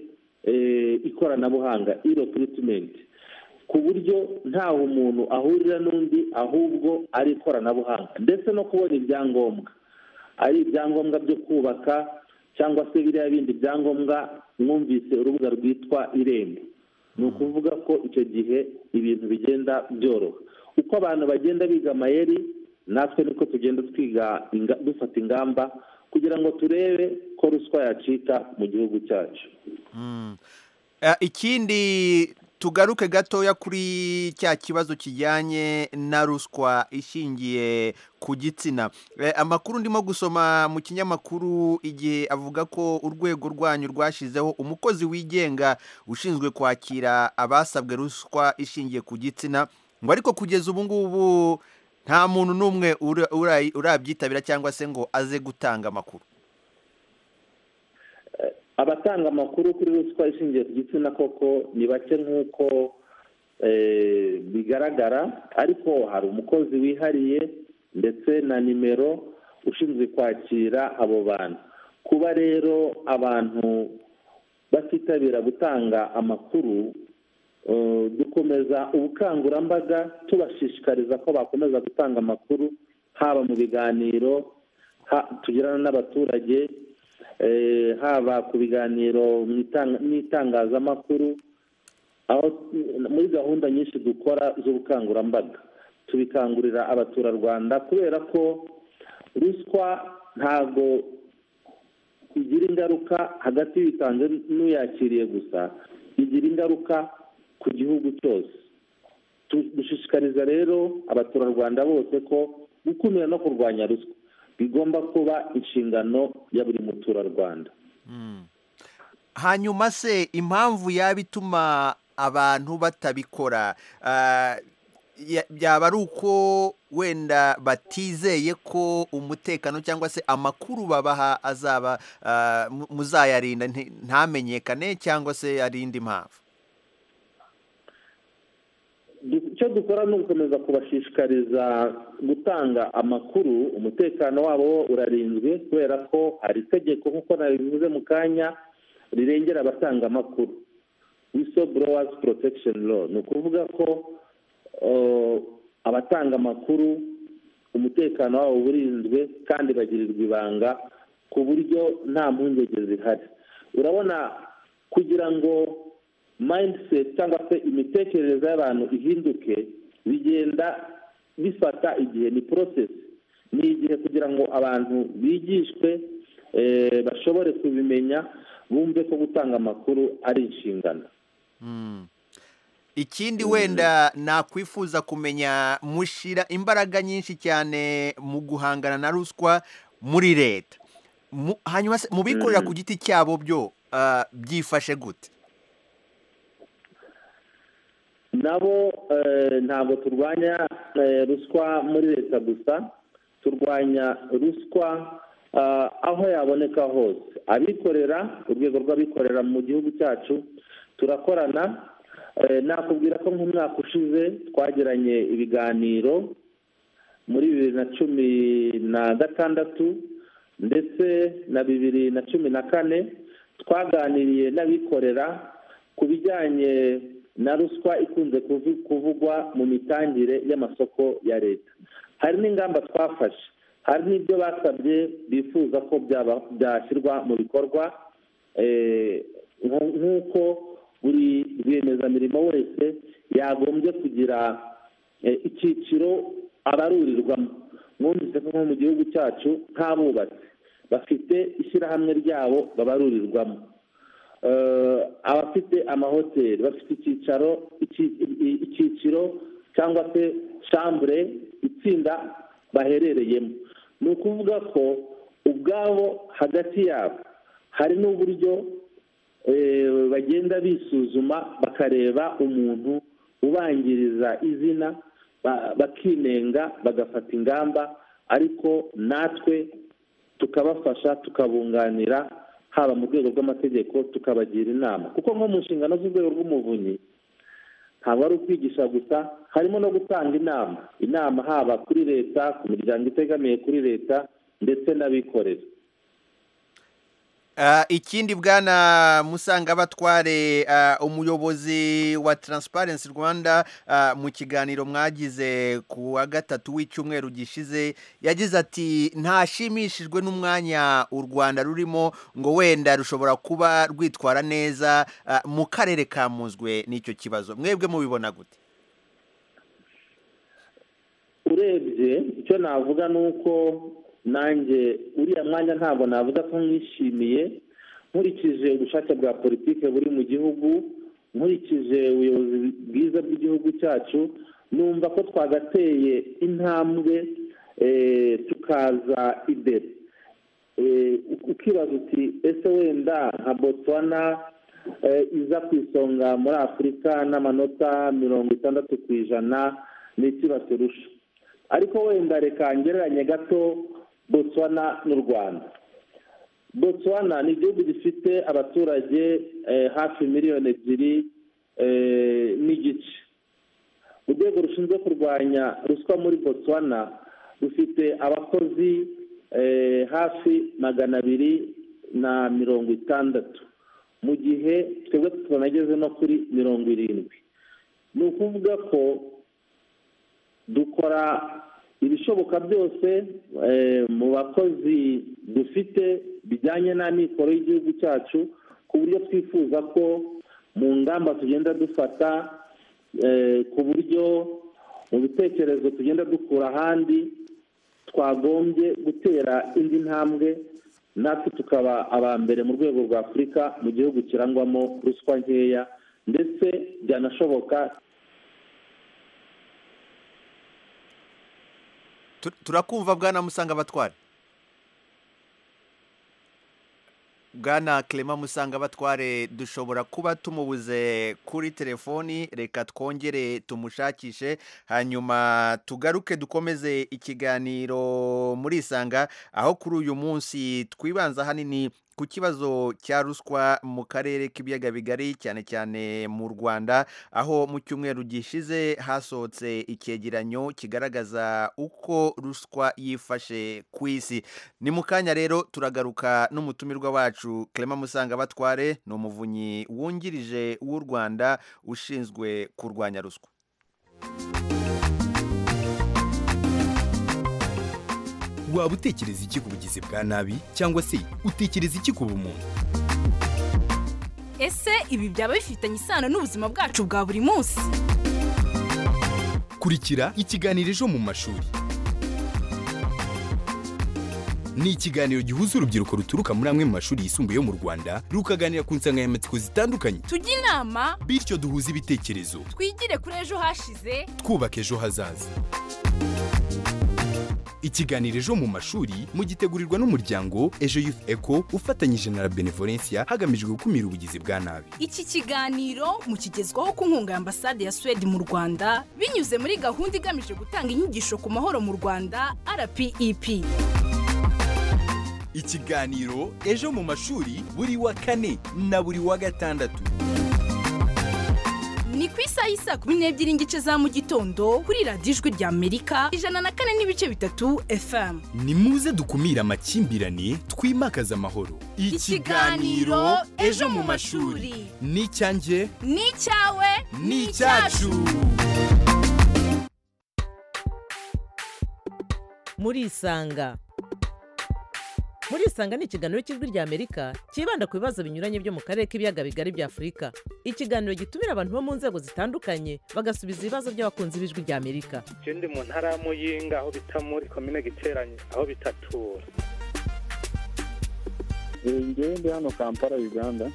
eh, ikoranabuhanga i rekiritimenti ku buryo ntawe umuntu ahurira n'undi ahubwo ari ikoranabuhanga ndetse no kubona ibyangombwa ari ibyangombwa byo kubaka cyangwa se biriya bindi byangombwa mwumvise urubuga rwitwa irembo ni ukuvuga ko icyo gihe ibintu bigenda byoroha uko abantu bagenda biga amayeri natwe niko tugenda twiga inga- dufata ingamba kugira ngo turebe ko ruswa yacika mu gihugu cyacu Eh, ikindi tugaruke gatoya kuri cya kibazo kijyanye na ruswa ishingiye ku gitsina amakuru ndimo gusoma mu kinyamakuru igihe avuga ko urwego rwanyu rwashyizeho umukozi wigenga ushinzwe kwakira abasabwe ruswa ishingiye ku gitsina ngo ariko kugeza ubu ngubu nta muntu n'umwe urabyitabira cyangwa se ngo aze gutanga amakuru abatanga amakuru kuri ruswa ishingiye ku gitsina koko ni bake nk'uko bigaragara ariko hari umukozi wihariye ndetse na nimero ushinzwe kwakira abo bantu kuba rero abantu batitabira gutanga amakuru dukomeza ubukangurambaga tubashishikariza ko bakomeza gutanga amakuru haba mu biganiro tugirana n'abaturage haba ku biganiro n'itangazamakuru aho muri gahunda nyinshi dukora z'ubukangurambaga tubikangurira abaturarwanda kubera ko ruswa ntabwo igira ingaruka hagati y'ibitanze n'uyakiriye gusa bigira ingaruka ku gihugu cyose dushishikariza rero abaturarwanda bose ko gukumira no kurwanya ruswa bigomba kuba inshingano ya buri muturarwanda hanyuma se impamvu yaba ituma abantu batabikora byaba ari uko wenda batizeye ko umutekano cyangwa se amakuru babaha azaba muzayarinda ntamenyekane cyangwa se arindi mpamvu icyo dukora ni ugukomeza kubashishikariza gutanga amakuru umutekano wabo urarinzwe kubera ko hari itegeko nk'uko nabivuze mu kanya rirengera abatanga amakuru wiso borowazi porotekisheni lo ni ukuvuga ko abatanga amakuru umutekano wabo urinzwe kandi bagirirwa ibanga ku buryo nta mpungenge zihari urabona kugira ngo mindset cyangwa se imitekerereze y'abantu ihinduke bigenda bifata igihe ni process ni igihe kugira ngo abantu bigishwe bashobore kubimenya bumve ko gutanga amakuru ari inshingano ikindi wenda nakwifuza kumenya mushyira imbaraga nyinshi cyane mu guhangana na ruswa muri leta hanyuma mu bikorera ku giti cyabo byo byifashe gute nabo ntabwo turwanya ruswa muri leta gusa turwanya ruswa aho yaboneka hose abikorera urwego rw'abikorera mu gihugu cyacu turakorana nakubwira ko nk'umwaka ushize twagiranye ibiganiro muri bibiri na cumi na gatandatu ndetse na bibiri na cumi na kane twaganiriye n'abikorera ku bijyanye na ruswa ikunze kuvugwa mu mitangire y'amasoko ya leta hari n'ingamba twafashe hari n'ibyo basabye bifuza ko byashyirwa mu bikorwa nk'uko buri rwiyemezamirimo wese yagombye kugira icyiciro abarurirwamo mwumvise ko nko mu gihugu cyacu nk'abubatsi bafite ishyirahamwe ryabo babarurirwamo abafite amahoteli bafite icyicaro icyiciro cyangwa se shambure itsinda baherereyemo ni ukuvuga ko ubwabo hagati yabo hari n'uburyo bagenda bisuzuma bakareba umuntu ubangiriza izina bakinenga bagafata ingamba ariko natwe tukabafasha tukabunganira haba mu rwego rw'amategeko tukabagira inama kuko nko mu nshingano z'urwego rw'umuvunyi ntabwo ari ukwigisha gusa harimo no gutanga inama inama haba kuri leta ku miryango itegamiye kuri leta ndetse n'abikorera ikindi bwana musanga batware umuyobozi wa Transparency rwanda mu kiganiro mwagize ku wa gatatu w'icyumweru gishize yagize ati ntashimishijwe n'umwanya u rwanda rurimo ngo wenda rushobora kuba rwitwara neza mu karere ka muzwe n'icyo kibazo mwebwe mubibona gute urebye icyo navuga ni uko nanjye uriya mwanya ntabwo navuga ko mwishimiye nkurikije ubushake bwa politiki buri mu gihugu nkurikije ubuyobozi bwiza bw'igihugu cyacu numva ko twagateye intambwe eh, tukaza imbere Eh, ukibaza uti ese wenda nka botswana eh, iza ku isonga muri afurika n'amanota mirongo itandatu ku ijana ni iki baturusha ariko wenda reka ngereranye gato botswana n'u rwanda botswana ni igihugu gifite abaturage eh, hafi miliyoni ebyiri eh, n'igice urwego rushinzwe kurwanya ruswa muri botswana rufite abakozi eh, hafi magana abiri na mirongo itandatu mu gihe twebwe tutanageze no kuri mirongo irindwi ni ukuvuga ko dukora ibishoboka byose eh, mu bakozi dufite bijyanye n'amikoro y'igihugu cyacu ku buryo twifuza ko mu ngamba tugenda dufata eh, ku buryo mu bitekerezo tugenda dukura ahandi twagombye gutera indi ntambwe natwe tukaba aba mbere mu rwego rwa afurika mu gihugu kirangwamo ruswa nkeya ndetse byanashoboka Tu- turakumva bwana musanga batware bwana clement musanga batware dushobora kuba tumubuze kuri telefoni reka twongere tumushakishe hanyuma tugaruke dukomeze ikiganiro muri isanga aho kuri uyu munsi twibanza hanini ku kibazo cya ruswa mu karere k'ibiyaga bigari cyane cyane mu rwanda aho mu cyumweru gishize hasohotse icyegeranyo kigaragaza uko ruswa yifashe ku isi ni mu kanya rero turagaruka n'umutumirwa wacu clement musanga batware ni umuvunyi wungirije w'u rwanda ushinzwe kurwanya ruswa waba utekereza iki ku bugizi bwa nabi cyangwa se utekereza iki ku bumuntu ese ibi byaba bifitanye isano n'ubuzima bwacu bwa buri munsi kurikira ikiganiro ejo mu mashuri ni ikiganiro gihuza urubyiruko ruturuka muri amwe mu mashuri yisumbuye yo mu rwanda rukaganira ku nsanganyamatsiko zitandukanye tujye inama bityo duhuze ibitekerezo twigire kuri ejo hashize twubaka ejo hazaza ikiganiro ejo mu mashuri mugitegurirwa n'umuryango ejo youth eco ufatanyije na la benevolencia hagamijwe gukumira ubugizi bwa nabi iki kiganiro mukigezwaho ku nkunga ya ambasade ya suwede mu rwanda binyuze muri gahunda igamije gutanga inyigisho ku mahoro mu rwanda rpep ikiganiro ejo mu mashuri buri wa kane na buri wa gatandatu ni ku isaha y'i saa kumi n'ebyiri n'igice za mu gitondo kuri radiyo ijwi rya amerika ijana na kane n'ibice bitatu fm ni muze dukumire amakimbirane twimakaze amahoro Ikiganiro Ejo mu mashuri. ni icyanjye ni icyawe ni icyacu muri isanga muri isanga ni ikiganiro cy'ijwi rya amerika cyibanda ku bibazo binyuranye byo mu karere k'ibiyaga bigari bya afurika ikiganiro gitumira abantu bo mu nzego zitandukanye bagasubiza ibibazo by'abakunzi b'ijwi rya amerika ikindi mu ntara ya muyinga aho bita muri komine giteranye aho bita tura ngewe ndi hano kampala uganda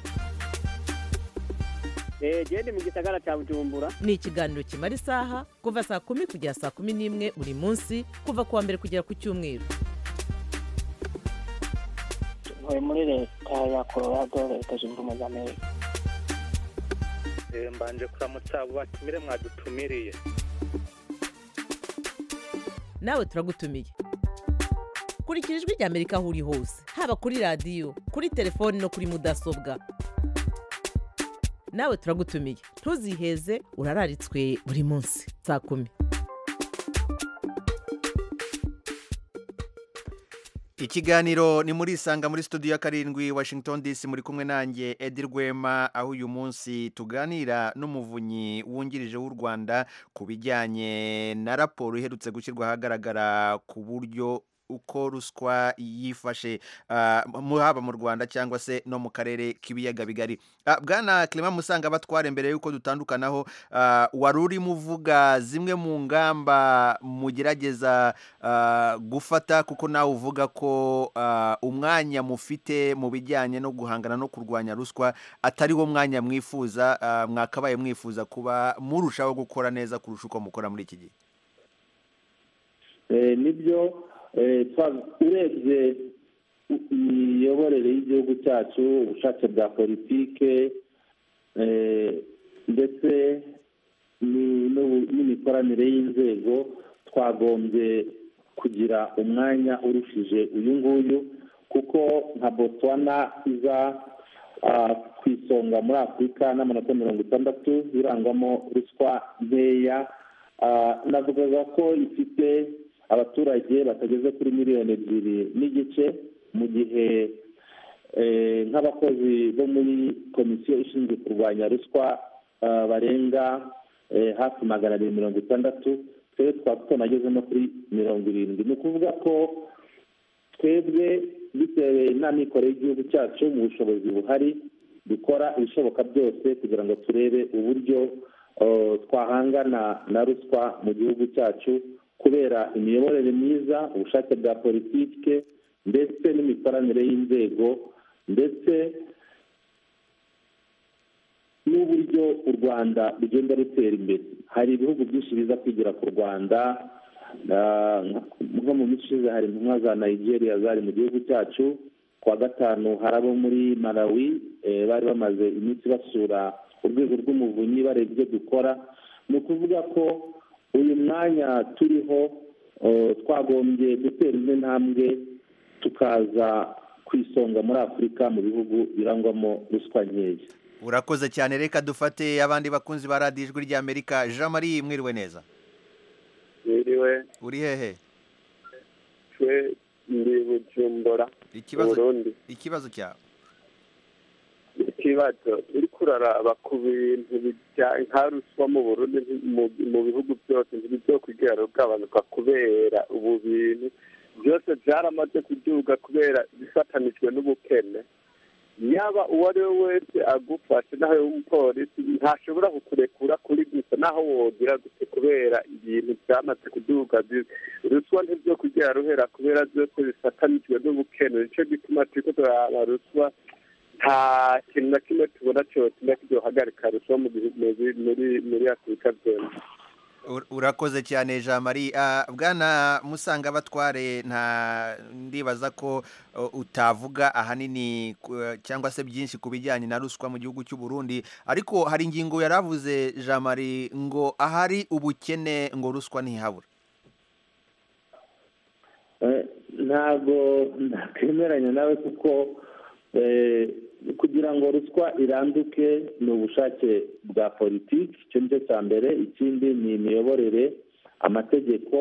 gende mu gisagara cya bujumbura ni ikiganiro kimara isaha kuva saa kumi kugera saa kumi n'imwe buri munsi kuva ku wa mbere kugera ku cyumweru ntuye muri leta ya colorado leta zunze ubumwe za amerika Eh, mbanje kuramutsa abo batumire mwadutumiriye nawe turagutumiye kurikira ijwi rya amerika aho uri hose haba kuri radiyo kuri telefoni no kuri mudasobwa nawe turagutumiye ntuziheze urararitswe buri munsi saa kumi Ikiganiro ni muri isanga muri studio ya karindwi Washington DC muri kumwe nanjye Edi Rwema aho uyu munsi tuganira n'umuvunyi wungirije w'u Rwanda ku bijyanye na raporo iherutse gushyirwa ahagaragara ku buryo uko ruswa yifashe ah, mu- haba mu rwanda cyangwa se no mu karere k'ibiyaga bigari Ah, bwana clement musanga batware mbere y'uko dutandukanaho ah, wari urimo uvuga zimwe mu ngamba mugerageza ah, gufata kuko nawe uvuga ko ah, umwanya mufite mu bijyanye no guhangana no kurwanya ruswa atari wo mwanya mwifuza ah, mwakabaye mwifuza kuba murushaho gukora neza kurusha uko mukora muri iki gihe Eh, nibyo eh, twa- urebye i- imiyoborere y'igihugu cyacu ubushake bwa politike eh, ndetse ni- n'ubu- n'imikoranire y'inzego twagombye kugira umwanya urushije uyu nguyu kuko nka botswana iza ah, ku isonga muri afurika n'amanota mirongo itandatu irangwamo ruswa nkeya Ah, navugaga ko ifite abaturage batageze kuri miliyoni ebyiri n'igice mu gihe eh, nk'abakozi bo muri komisiyo ishinzwe kurwanya ruswa ah, barenga eh, hafi magana abiri mirongo itandatu twebwe twaba tunageze no kuri mirongo irindwi ni ukuvuga ko twebwe bitewe n'amikoro y'igihugu cyacu mu bushobozi buhari dukora ibishoboka byose kugira ngo turebe uburyo eh, twahangana na ruswa mu gihugu cyacu kubera imiyoborere myiza ubushake bwa politike ndetse n'imikoranire y'inzego ndetse n'uburyo u rwanda rugenda rutera imbere hari ibihugu byinshi biza kwigira ku rwanda Ah, nko mu minsi ishize hari intumwa za nigeria zari mu gihugu cyacu ku wa gatanu hari abo muri malawi eh, bari bamaze iminsi basura urwego rw'umuvunyi bareba ibyo dukora ni ukuvuga ko uyu mwanya turiho eh, twagombye gutera indi ntambwe tukaza ku isonga muri afurika mu bihugu birangwamo ruswa nkeya urakoze cyane reka dufate abandi bakunzi ba radiyo ijwi ry'amerika jean marie mwiriwe neza Niriwe uri hehe twe ndi bujumbura Ikibazo- Burundi ikibazo cyawe ikibazo uriko uraraba ku bintu bijya nka ruswa mu Burundi nti- mu- mu bihugu byose ntibizokwigira rugabanuka kubera ubu bintu byose byaramaze kuduga kubera bifatanijwe n'ubukene yaba uwo ari we wese agufashe naho umupolisi ntashobora kukurekura kuri gusa naho wogira gute kubera ibintu byamaze kuduga bi- ruswa ntibyo kugira ruhera kubera byose bifatanijwe n'ubukene nicyo gituma turiko turaraba ruswa nta kintu na kimwe tubona cyose na kiduhagarika ruswa mu bihu- mu bi- muri muri afurika byose Ur- urakoze cyane jean marie Ah, bwana musanga batware nta ndibaza ko uh, utavuga ahanini ku- eh, cyangwa se byinshi ku bijyanye na ruswa mu gihugu cy'u Burundi ariko hari ingingo yaravuze jean marie ngo ahari ubukene ngo ruswa ntihabura Eh, ntabwo nakwemeranya nawe kuko eh, kugira ngo ruswa iranduke ni ubushake bwa politiki icyo ni cyo cya mbere ikindi ni imiyoborere amategeko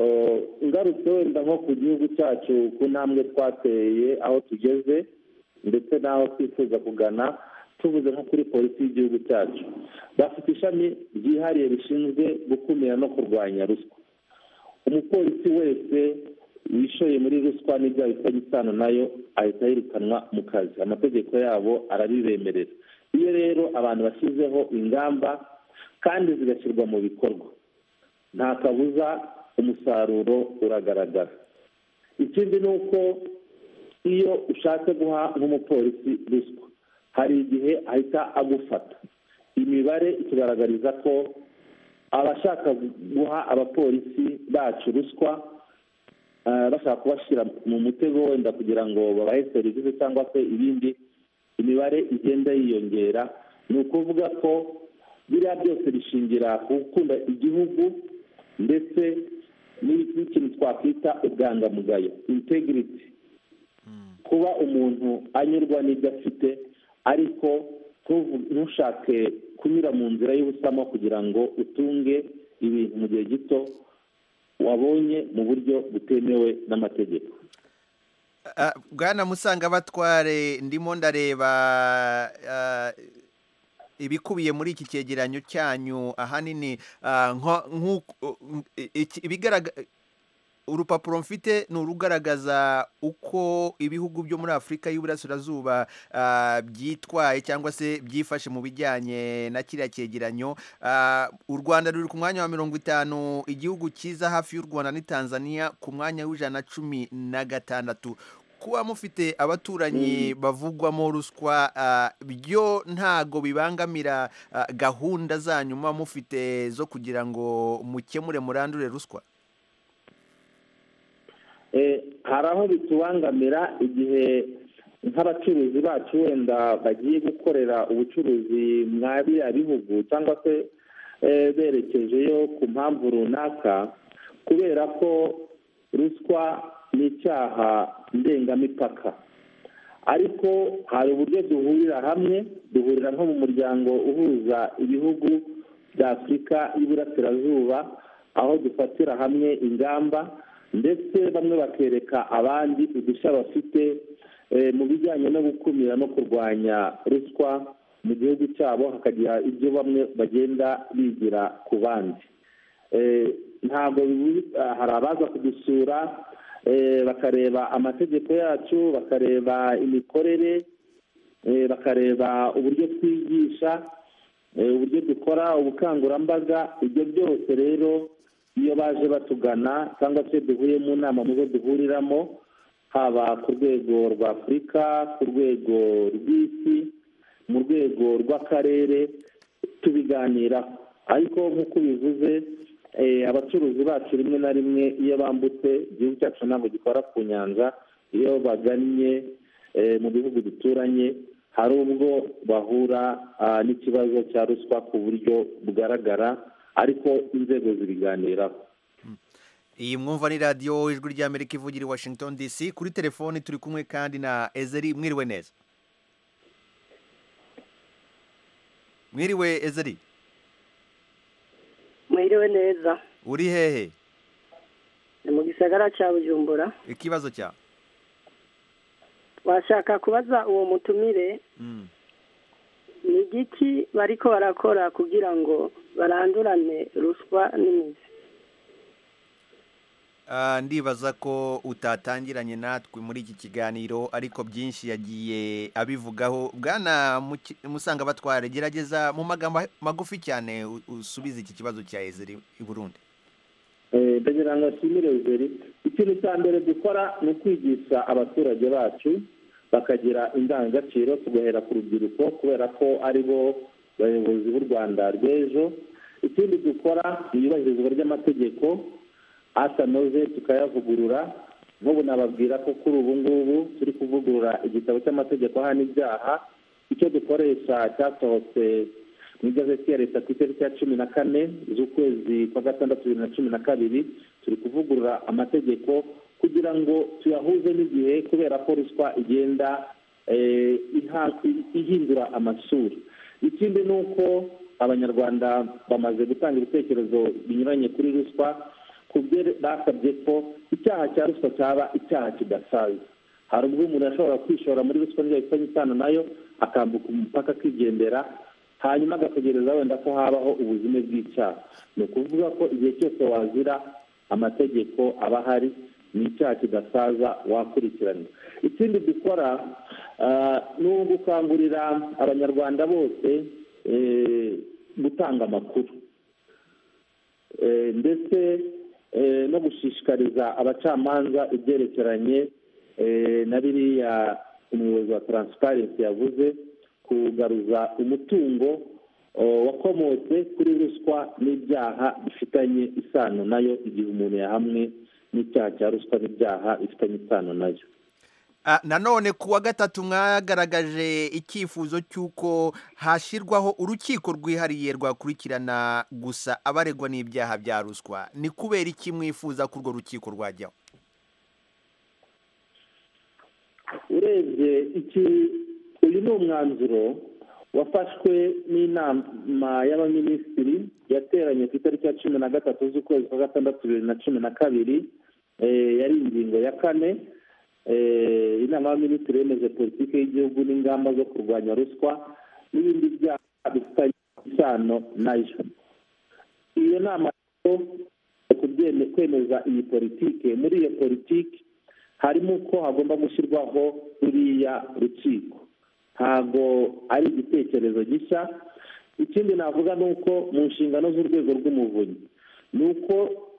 Eh, ngarutse wenda nko ku gihugu cyacu ku ntambwe twateye aho tugeze ndetse n'aho twifuza kugana tuvuze nko kuri polisi y'igihugu cyacu bafite ishami ryihariye rishinzwe gukumira no kurwanya ruswa umupolisi wese wishoye muri ruswa n'ibyaha bifitanye isano nayo ahita yirukanwa mu kazi amategeko yabo arabibemerera iyo rero abantu bashyizeho ingamba kandi zigashyirwa mu bikorwa nta kabuza umusaruro uragaragara ikindi ni uko iyo ushatse guha nk'umupolisi ruswa hari igihe ahita agufata imibare itugaragariza ko abashaka guha abapolisi bacu ruswa eh, bashaka kubashyira mu mutego wenda kugira ngo babahe serivisi cyangwa se ibindi imibare igenda yiyongera ni ukuvuga ko biriya byose bishingira ku gukunda igihugu ndetse n'i- n'ikintu twakwita ubwangamugayo integrity kuba umuntu anyurwa n'ibyo afite ariko ntuvu- ntushake kunyura mu nzira y'ubusamo kugira ngo utunge ibintu mu gihe gito wabonye mu buryo butemewe n'amategeko Ah, bwana musanga batware ndimo ndareba ah, ibikubiye muri iki cyegeranyo cyanyu ahanini ah, nko- nk'uko- eh, iki- ibigaragara urupapuro mfite ni urugaragaza uko ibihugu byo muri afurika y'uburasirazuba ah, byitwaye cyangwa se byifashe mu bijyanye na kiriya cyegeranyo Ah, u rwanda ruri ku mwanya wa mirongo itanu igihugu cyiza hafi y'u rwanda ni tanzania ku mwanya w'ijana na cumi na gatandatu kuba mufite abaturanyi bavugwamo ruswa ah, byo ntago bibangamira ah, gahunda zanyu muba mufite zo kugira ngo mukemure murandure ruswa Eh, hari aho bitubangamira igihe nk'abacuruzi bacu wenda bagiye gukorera ubucuruzi mwa biriya bihugu cyangwa se eh, berekejeyo ku mpamvu runaka kubera ko ruswa ni icyaha ndengamipaka ariko hari uburyo duhurira hamwe duhurira nko mu muryango uhuza ibihugu bya afurika y'iburasirazuba aho dufatira hamwe ingamba ndetse bamwe bakereka abandi udushya bafite eh, mu bijyanye no gukumira no kurwanya ruswa mu gihugu cyabo hakagira ibyo bamwe bagenda bigira ku bandi Eh, ntabwo bibu- ah, hari abaza kudusura eh, bakareba amategeko yacu bakareba imikorere eh, bakareba uburyo twigisha eh, uburyo dukora ubukangurambaga ibyo byose rero iyo baje batugana cyangwa se duhuye mu nama mu zo duhuriramo haba ku rwego rwa afurika ku rwego rw'isi mu rwego rw'akarere tubiganiraho ariko nk'uko ubivuze eh, abacuruzi bacu rimwe na rimwe iyo bambutse igihugu cyacu ntabwo gikora ku nyanja iyo bagannye eh, mu bihugu duturanye hari ubwo bahura ah, n'ikibazo cya ruswa ku buryo bugaragara ariko inzego zibiganiraho iyi mwumva ni radiyo ijwi ry'amerika ivugira i washington dc kuri telefoni turi kumwe kandi na ezeri mwiriwe neza mwiriwe ezeri mwiriwe neza uri hehe ni mu gisagara cya bujumbura ikibazo cyawe washaka kubaza uwo mutumire Mm. ni igiki bariko barakora kugira ngo barandurane ruswa n'imizi Ah, ndibaza ko utatangiranye natwe muri iki kiganiro ariko byinshi yagiye abivugaho bwana Muki- musanga batwara gerageza mu magambo ha- magufi cyane u- usubize iki kibazo cya ezeri i burundi Eh, ndagira ngo nshimire rugeri ikintu cya mbere dukora ni ukwigisha abaturage bacu bakagira indangagaciro tugahera ku rubyiruko kubera ko ari bo bayobozi b'u rwanda rw'ejo ikindi dukora ni iyubahirizwa ry'amategeko atanoze tukayavugurura nk'ubu nababwira ko kuri ubu ngubu turi kuvugurura igitabo cy'amategeko ahana ibyaha icyo dukoresha cyasohotse mu igazeti ya leta ku itariki ya cumi na kane z'ukwezi kwa gatandatu bibiri na cumi na kabiri turi kuvugurura amategeko kugira ngo tuyahuze n'igihe kubera ko ruswa igenda eh, iha- i- ihindura amasura ikindi ni uko abanyarwanda bamaze gutanga ibitekerezo binyuranye kuri ruswa ku byo basabye ko icyaha cya ruswa cyaba icyaha kidasaza hari ubwo umuntu ashobora kwishora muri ruswa niyo bifitanye isano nayo akambuka umupaka akigendera hanyuma agategereza wenda ko habaho ubuzime bw'icyaha ni ukuvuga ko igihe cyose wazira amategeko aba ahari ni icyaha kidasaza wakurikiranwa ikindi dukora ah, ni ugukangurira abanyarwanda bose eh, gutanga amakuru Eh, ndetse eh, no gushishikariza abacamanza ibyerekeranye eh, na biriya umuyobozi wa taransiparensi yavuze kugaruza umutungo o, wakomotse kuri ruswa n'ibyaha bifitanye isano nayo igihe umuntu yahamwe n'icyaha cya ruswa n'ibyaha bifitanye isano nayo Ah, nanone ku wa gatatu mwagaragaje icyifuzo cy'uko hashyirwaho urukiko rwihariye rwakurikirana gusa abaregwa n'ibyaha bya ruswa ni kubera iki mwifuza ko urwo rukiko rwajyaho urebye iki uyu ni umwanzuro wafashwe n'inama y'abaminisitiri yateranye ku itariki ya cumi na gatatu z'ukwezi kwa gatandatu bibiri na cumi na kabiri eh, yari ingingo ya kane Eh, inama y'abaminisitiri yemeje politiki y'igihugu n'ingamba zo kurwanya ruswa n'ibindi byaha bifitanye isano nayo iyo nama rero ku byo byeme- kwemeza iyi politike muri iyo politiki harimo ko hagomba gushyirwaho ruriya rukiko ntabwo ari igitekerezo gishya ikindi navuga ni uko mu nshingano z'urwego rw'umuvunyi ni uko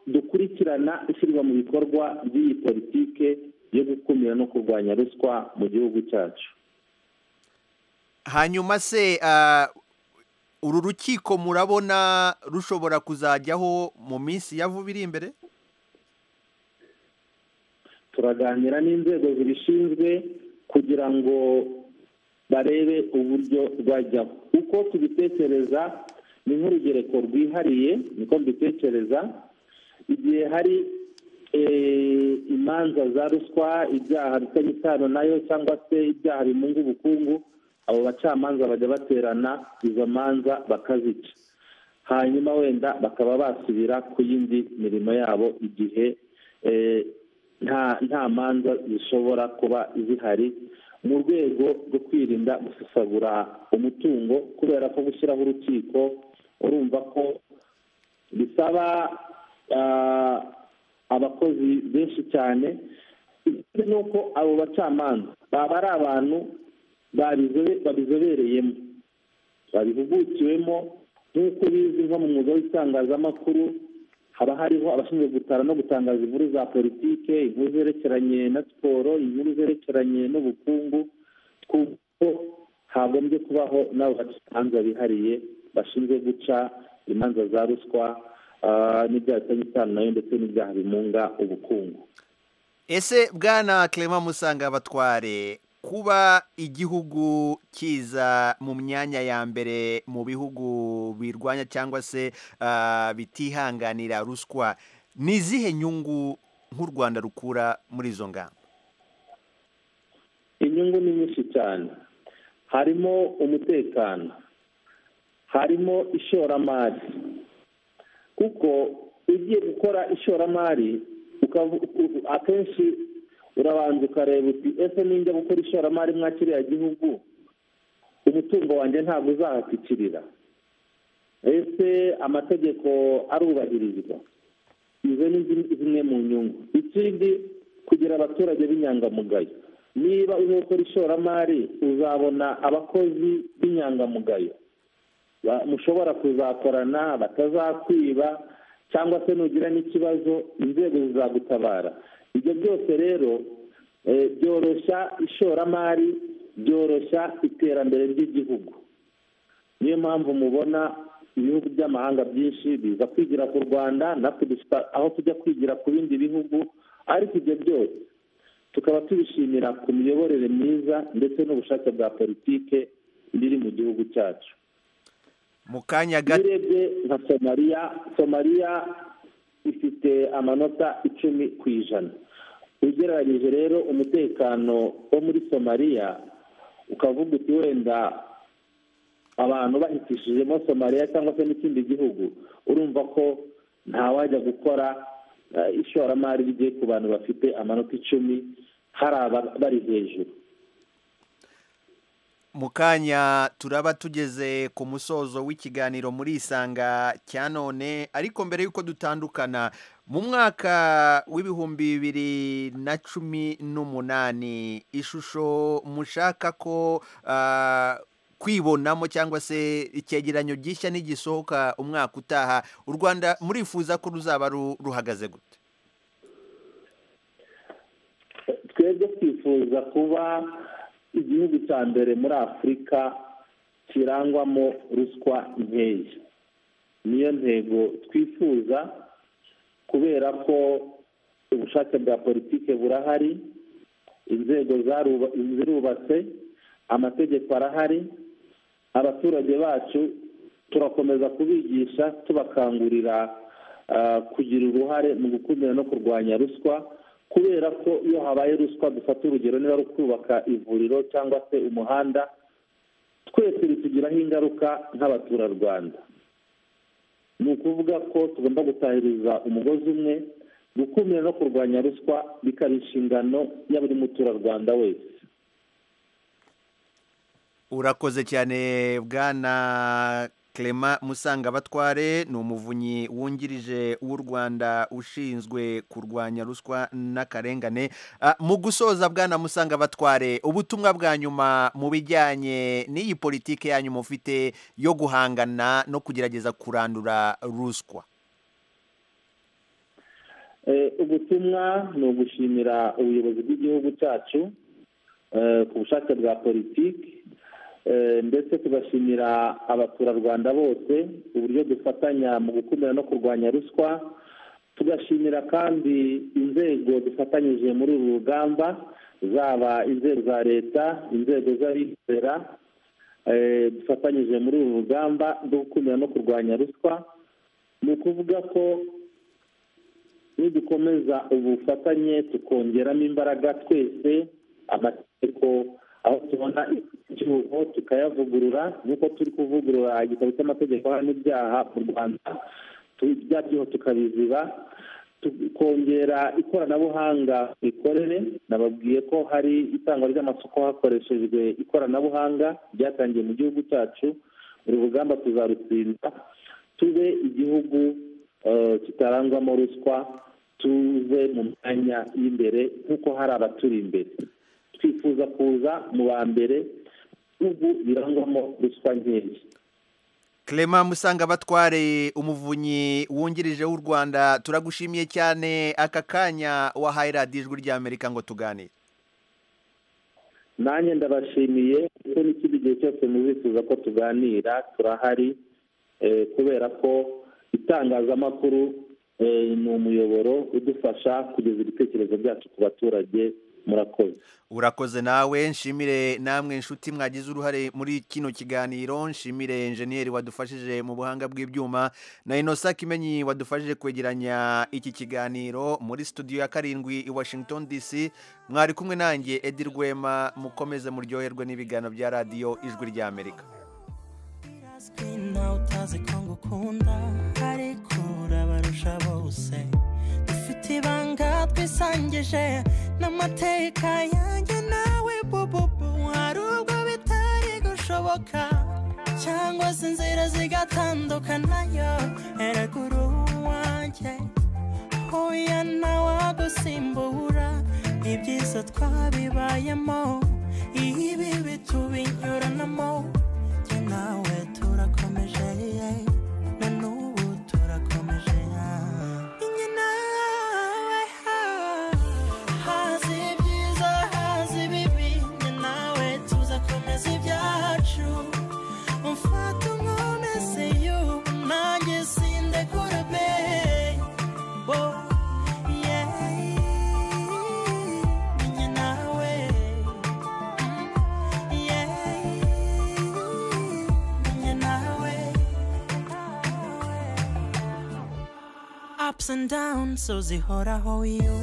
dukurikirana ishyirwa mu bikorwa by'iyi politike yo gukumira no kurwanya ruswa mu gihugu cyacu hanyuma se ah, uru rukiko murabona rushobora kuzajyaho mu minsi ya vuba iri imbere turaganira n'inzego zibishinzwe kugira ngo barebe uburyo rwajyaho uko tubitekereza ni nk'urugereko rwihariye niko mbitekereza igihe hari eh, imanza za ruswa ibyaha bifitanye isano nayo cyangwa se ibyaha bimunga ubukungu abo bacamanza bajya baterana izo manza bakazica hanyuma wenda bakaba basubira ku yindi mirimo yabo igihe eh, nta nta manza zishobora kuba zihari mu rwego rwo kwirinda gusesagura umutungo kubera ko gushyiraho urukiko urumva ko bisaba ah, abakozi benshi cyane ikindi ni uko abo bacamanza baba ari abantu babizobe- babizobereyemo babihugukiwemo nk'uko bizwi nko mu mwuga w'itangazamakuru haba hariho abashinzwe gutara no gutangaza inkuru za politike inkuru zerekeranye na siporo inkuru zerekeranye n'ubukungu twumva ko hagombye kubaho n'abo bacamanza bihariye bashinzwe guca imanza za ruswa ah, n'ibyaha bifitanye isano nayo ndetse n'ibyaha bimunga ubukungu ese bwana clement musanga batware kuba igihugu kiza mu myanya ya mbere mu bihugu birwanya cyangwa se ah, bitihanganira ruswa ni izihe nyungu nk'u rwanda rukura muri izo ngamba inyungu ni nyinshi cyane harimo umutekano harimo ishoramari kuko ugiye gukora ishoramari ukavu- u- akenshi urabanza ukareba uti ese ninjya gukora ishoramari mwa kiriya gihugu umutungo wanjye ntabwo uzahatikirira ese amategeko arubahirizwa izo ni zim- zimwe mu nyungu ikindi kugira abaturage b'inyangamugayo niba uri gukora ishoramari uzabona abakozi b'inyangamugayo ba- mushobora kuzakorana batazakwiba cyangwa se nugira n'ikibazo inzego zizagutabara ibyo byose rero eh, byoroshya ishoramari byoroshya iterambere ry'igihugu niyo mpamvu mubona ibihugu by'amahanga byinshi biza kwigira ku rwanda natwe dufite aho tujya kwigira ku bindi bihugu ariko ibyo byose tukaba tubishimira ku miyoborere myiza ndetse n'ubushake bwa politike biri mu gihugu cyacu mu kanya iyo urebye nka somaliya somaliya ifite amanota icumi ku ijana ugereranyije rero umutekano wo muri somaliya ukavuga uti wenda abantu bahitishijemo somaliya cyangwa se n'ikindi gihugu urumva ko ntawajya gukora eh, ishoramari rigiye ku bantu bafite amanota icumi hari aba- bari hejuru mu kanya turaba tugeze ku musozo w'ikiganiro muri isanga cya none ariko mbere y'uko dutandukana mu mwaka w'ibihumbi bibiri na cumi n'umunani ishusho mushaka ko ah, kwibonamo cyangwa se icyegeranyo gishya n'igisohoka umwaka utaha u rwanda murifuza ko ruzaba ru- ruhagaze gute twebwe twifuza kuba igihugu cya mbere muri afurika kirangwamo ruswa nkeya niyo ntego twifuza kubera ko ubushake bwa politike burahari inzego zaruba- zirubatse amategeko arahari abaturage bacu turakomeza kubigisha tubakangurira ah, kugira uruhare mu gukumira no kurwanya ruswa kubera ko iyo habaye ruswa dufata urugero niba ari kubaka ivuriro cyangwa se umuhanda twese bitugiraho ingaruka nk'abaturarwanda ni ukuvuga ko tugomba gutahiriza umugozi umwe gukumira no kurwanya ruswa bikaba inshingano ya buri muturarwanda wese urakoze cyane bwana clement musangabatware ni umuvunyi wungirije w'u rwanda ushinzwe kurwanya ruswa n'akarengane Ah, mu gusoza bwana musangabatware ubutumwa bwa nyuma mu bijyanye n'iyi politiki yanyu mufite yo guhangana no kugerageza kurandura ruswa Eh, ubutumwa ni ugushimira ubuyobozi bw'igihugu cyacu eh, ku bushake bwa politiki eh, ndetse tugashimira abaturarwanda bose uburyo dufatanya mu gukumira no kurwanya ruswa tugashimira kandi inzego dufatanyije muri uru rugamba zaba inzego za leta inzego z'abikorera eh, dufatanyije muri uru rugamba rwo gukumira no kurwanya ruswa ni ukuvuga ko nidukomeza ubufatanye tukongeramo imbaraga twese amategeko aho tubona igihugu tukayavugurura nk'uko turi kuvugurura igitabo cy'amategeko harimo ibyaha mu rwanda tu- bya byaha tukabiziba tukongera ikoranabuhanga mu mikorere nababwiye ko hari itangwa ry'amasoko hakoreshejwe ikoranabuhanga ryatangiye mu gihugu cyacu uru rugamba tuzarutsinda tube igihugu eh, kitarangwamo ruswa tuze mu myanya y'imbere nk'uko hari abaturi imbere twifuza kuza mu ba mbere ubu birangwamo ruswa nkeya clement musangabatware umuvunyi wungirije w'u rwanda turagushimiye cyane aka kanya wahaye radiyo ijwi ry'amerika ngo tuganire nanjye ndabashimiye kuko n'ikindi gihe cyose muzifuza ko tuganira turahari eh, kubera ko itangazamakuru eh, ni umuyoboro udufasha kugeza ibitekerezo byacu ku baturage murakoze urakoze nawe nshimire namwe inshuti mwagize uruhare muri kino kiganiro nshimire enjeniyeri wadufashije mu buhanga bw'ibyuma na inosa kimenyi wadufashije kwegeranya iki kiganiro muri studio ya karindwi i washington dc mwari kumwe nanjye edi rwema mukomeze muryoherwe n'ibiganiro bya radiyo ijwi ry'amerika uzwi nawe utazi ko ngukunda ariko urabarusha bose dufite ibanga twisangije n'amateka yanjye nawe bububu hari ubwo bitari gushoboka cyangwa se inzira zigatandukanayo eragura uwanjye hoya nawe agusimbura ibyiza twabibayemo ibibi bitubinyuranamo njye nawe turakomeje na n'ubu turakomeje njye nawe hazi ibyiza hazi ibibi njye nawe tuzakomeza ibyacu mfata umwomese y'ubu nanjye sindekura be Oh, yeah. Njye nawe yeah. ups and downs so zihoraho you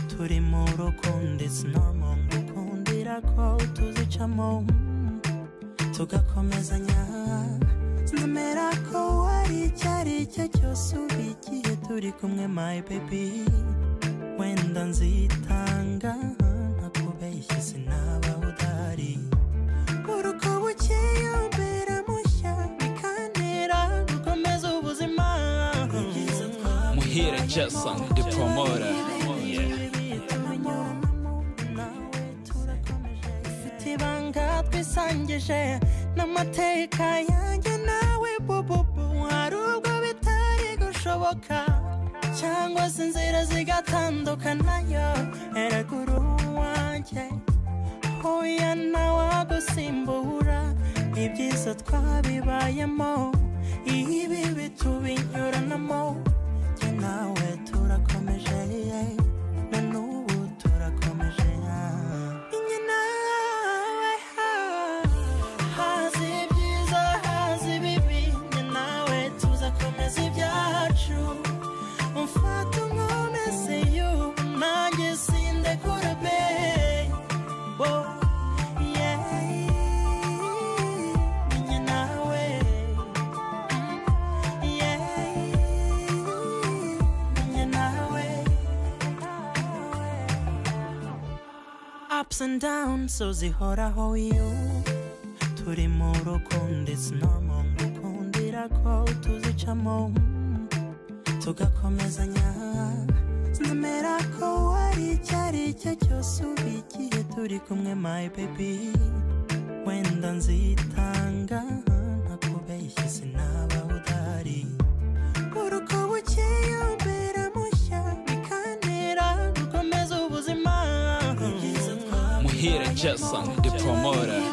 turi mu rukundo it's normal ngukundira ko tuzicamo tugakomezanya nemera ko wari icyari icyo cyose uba igihe turi kumwe my baby wenda nzitanga ntakubeshye sinaba udahari uruko bukeya mbera mushya bikantera gukomeza ubuzima Muhire Jason, the promoter. Yeah. mfite ibanga twisangije n'amateka yanjye nawe bububu hari ubwo bitari gushoboka cyangwa se inzira zigatandukanayo eragura uwanjye hoya nawe agusimbura ibyiza twabibayemo ibibi bitubinyuranamo njye nawe turakomeje na n'ubu turakomeje njye nawe hazi ibyiza hazi ibibi njye nawe tuzakomeza ibyacu mfata umwomese y'ubu nanjye sindekura be Oh, yeah. Njye nawe yeah. Njye nawe ups and downs so zihoraho you turi mu rukundo it's normal ngukunda ko tuzicamo tugakomezanya nemera ko wari icyo ari cyo cyose uba igihe turi kumwe my baby wenda nzitanga ntakubeshye sinaba udahari uruko bukeye umbera mushya bikantera gukomeza ubuzima muhire jason the promoter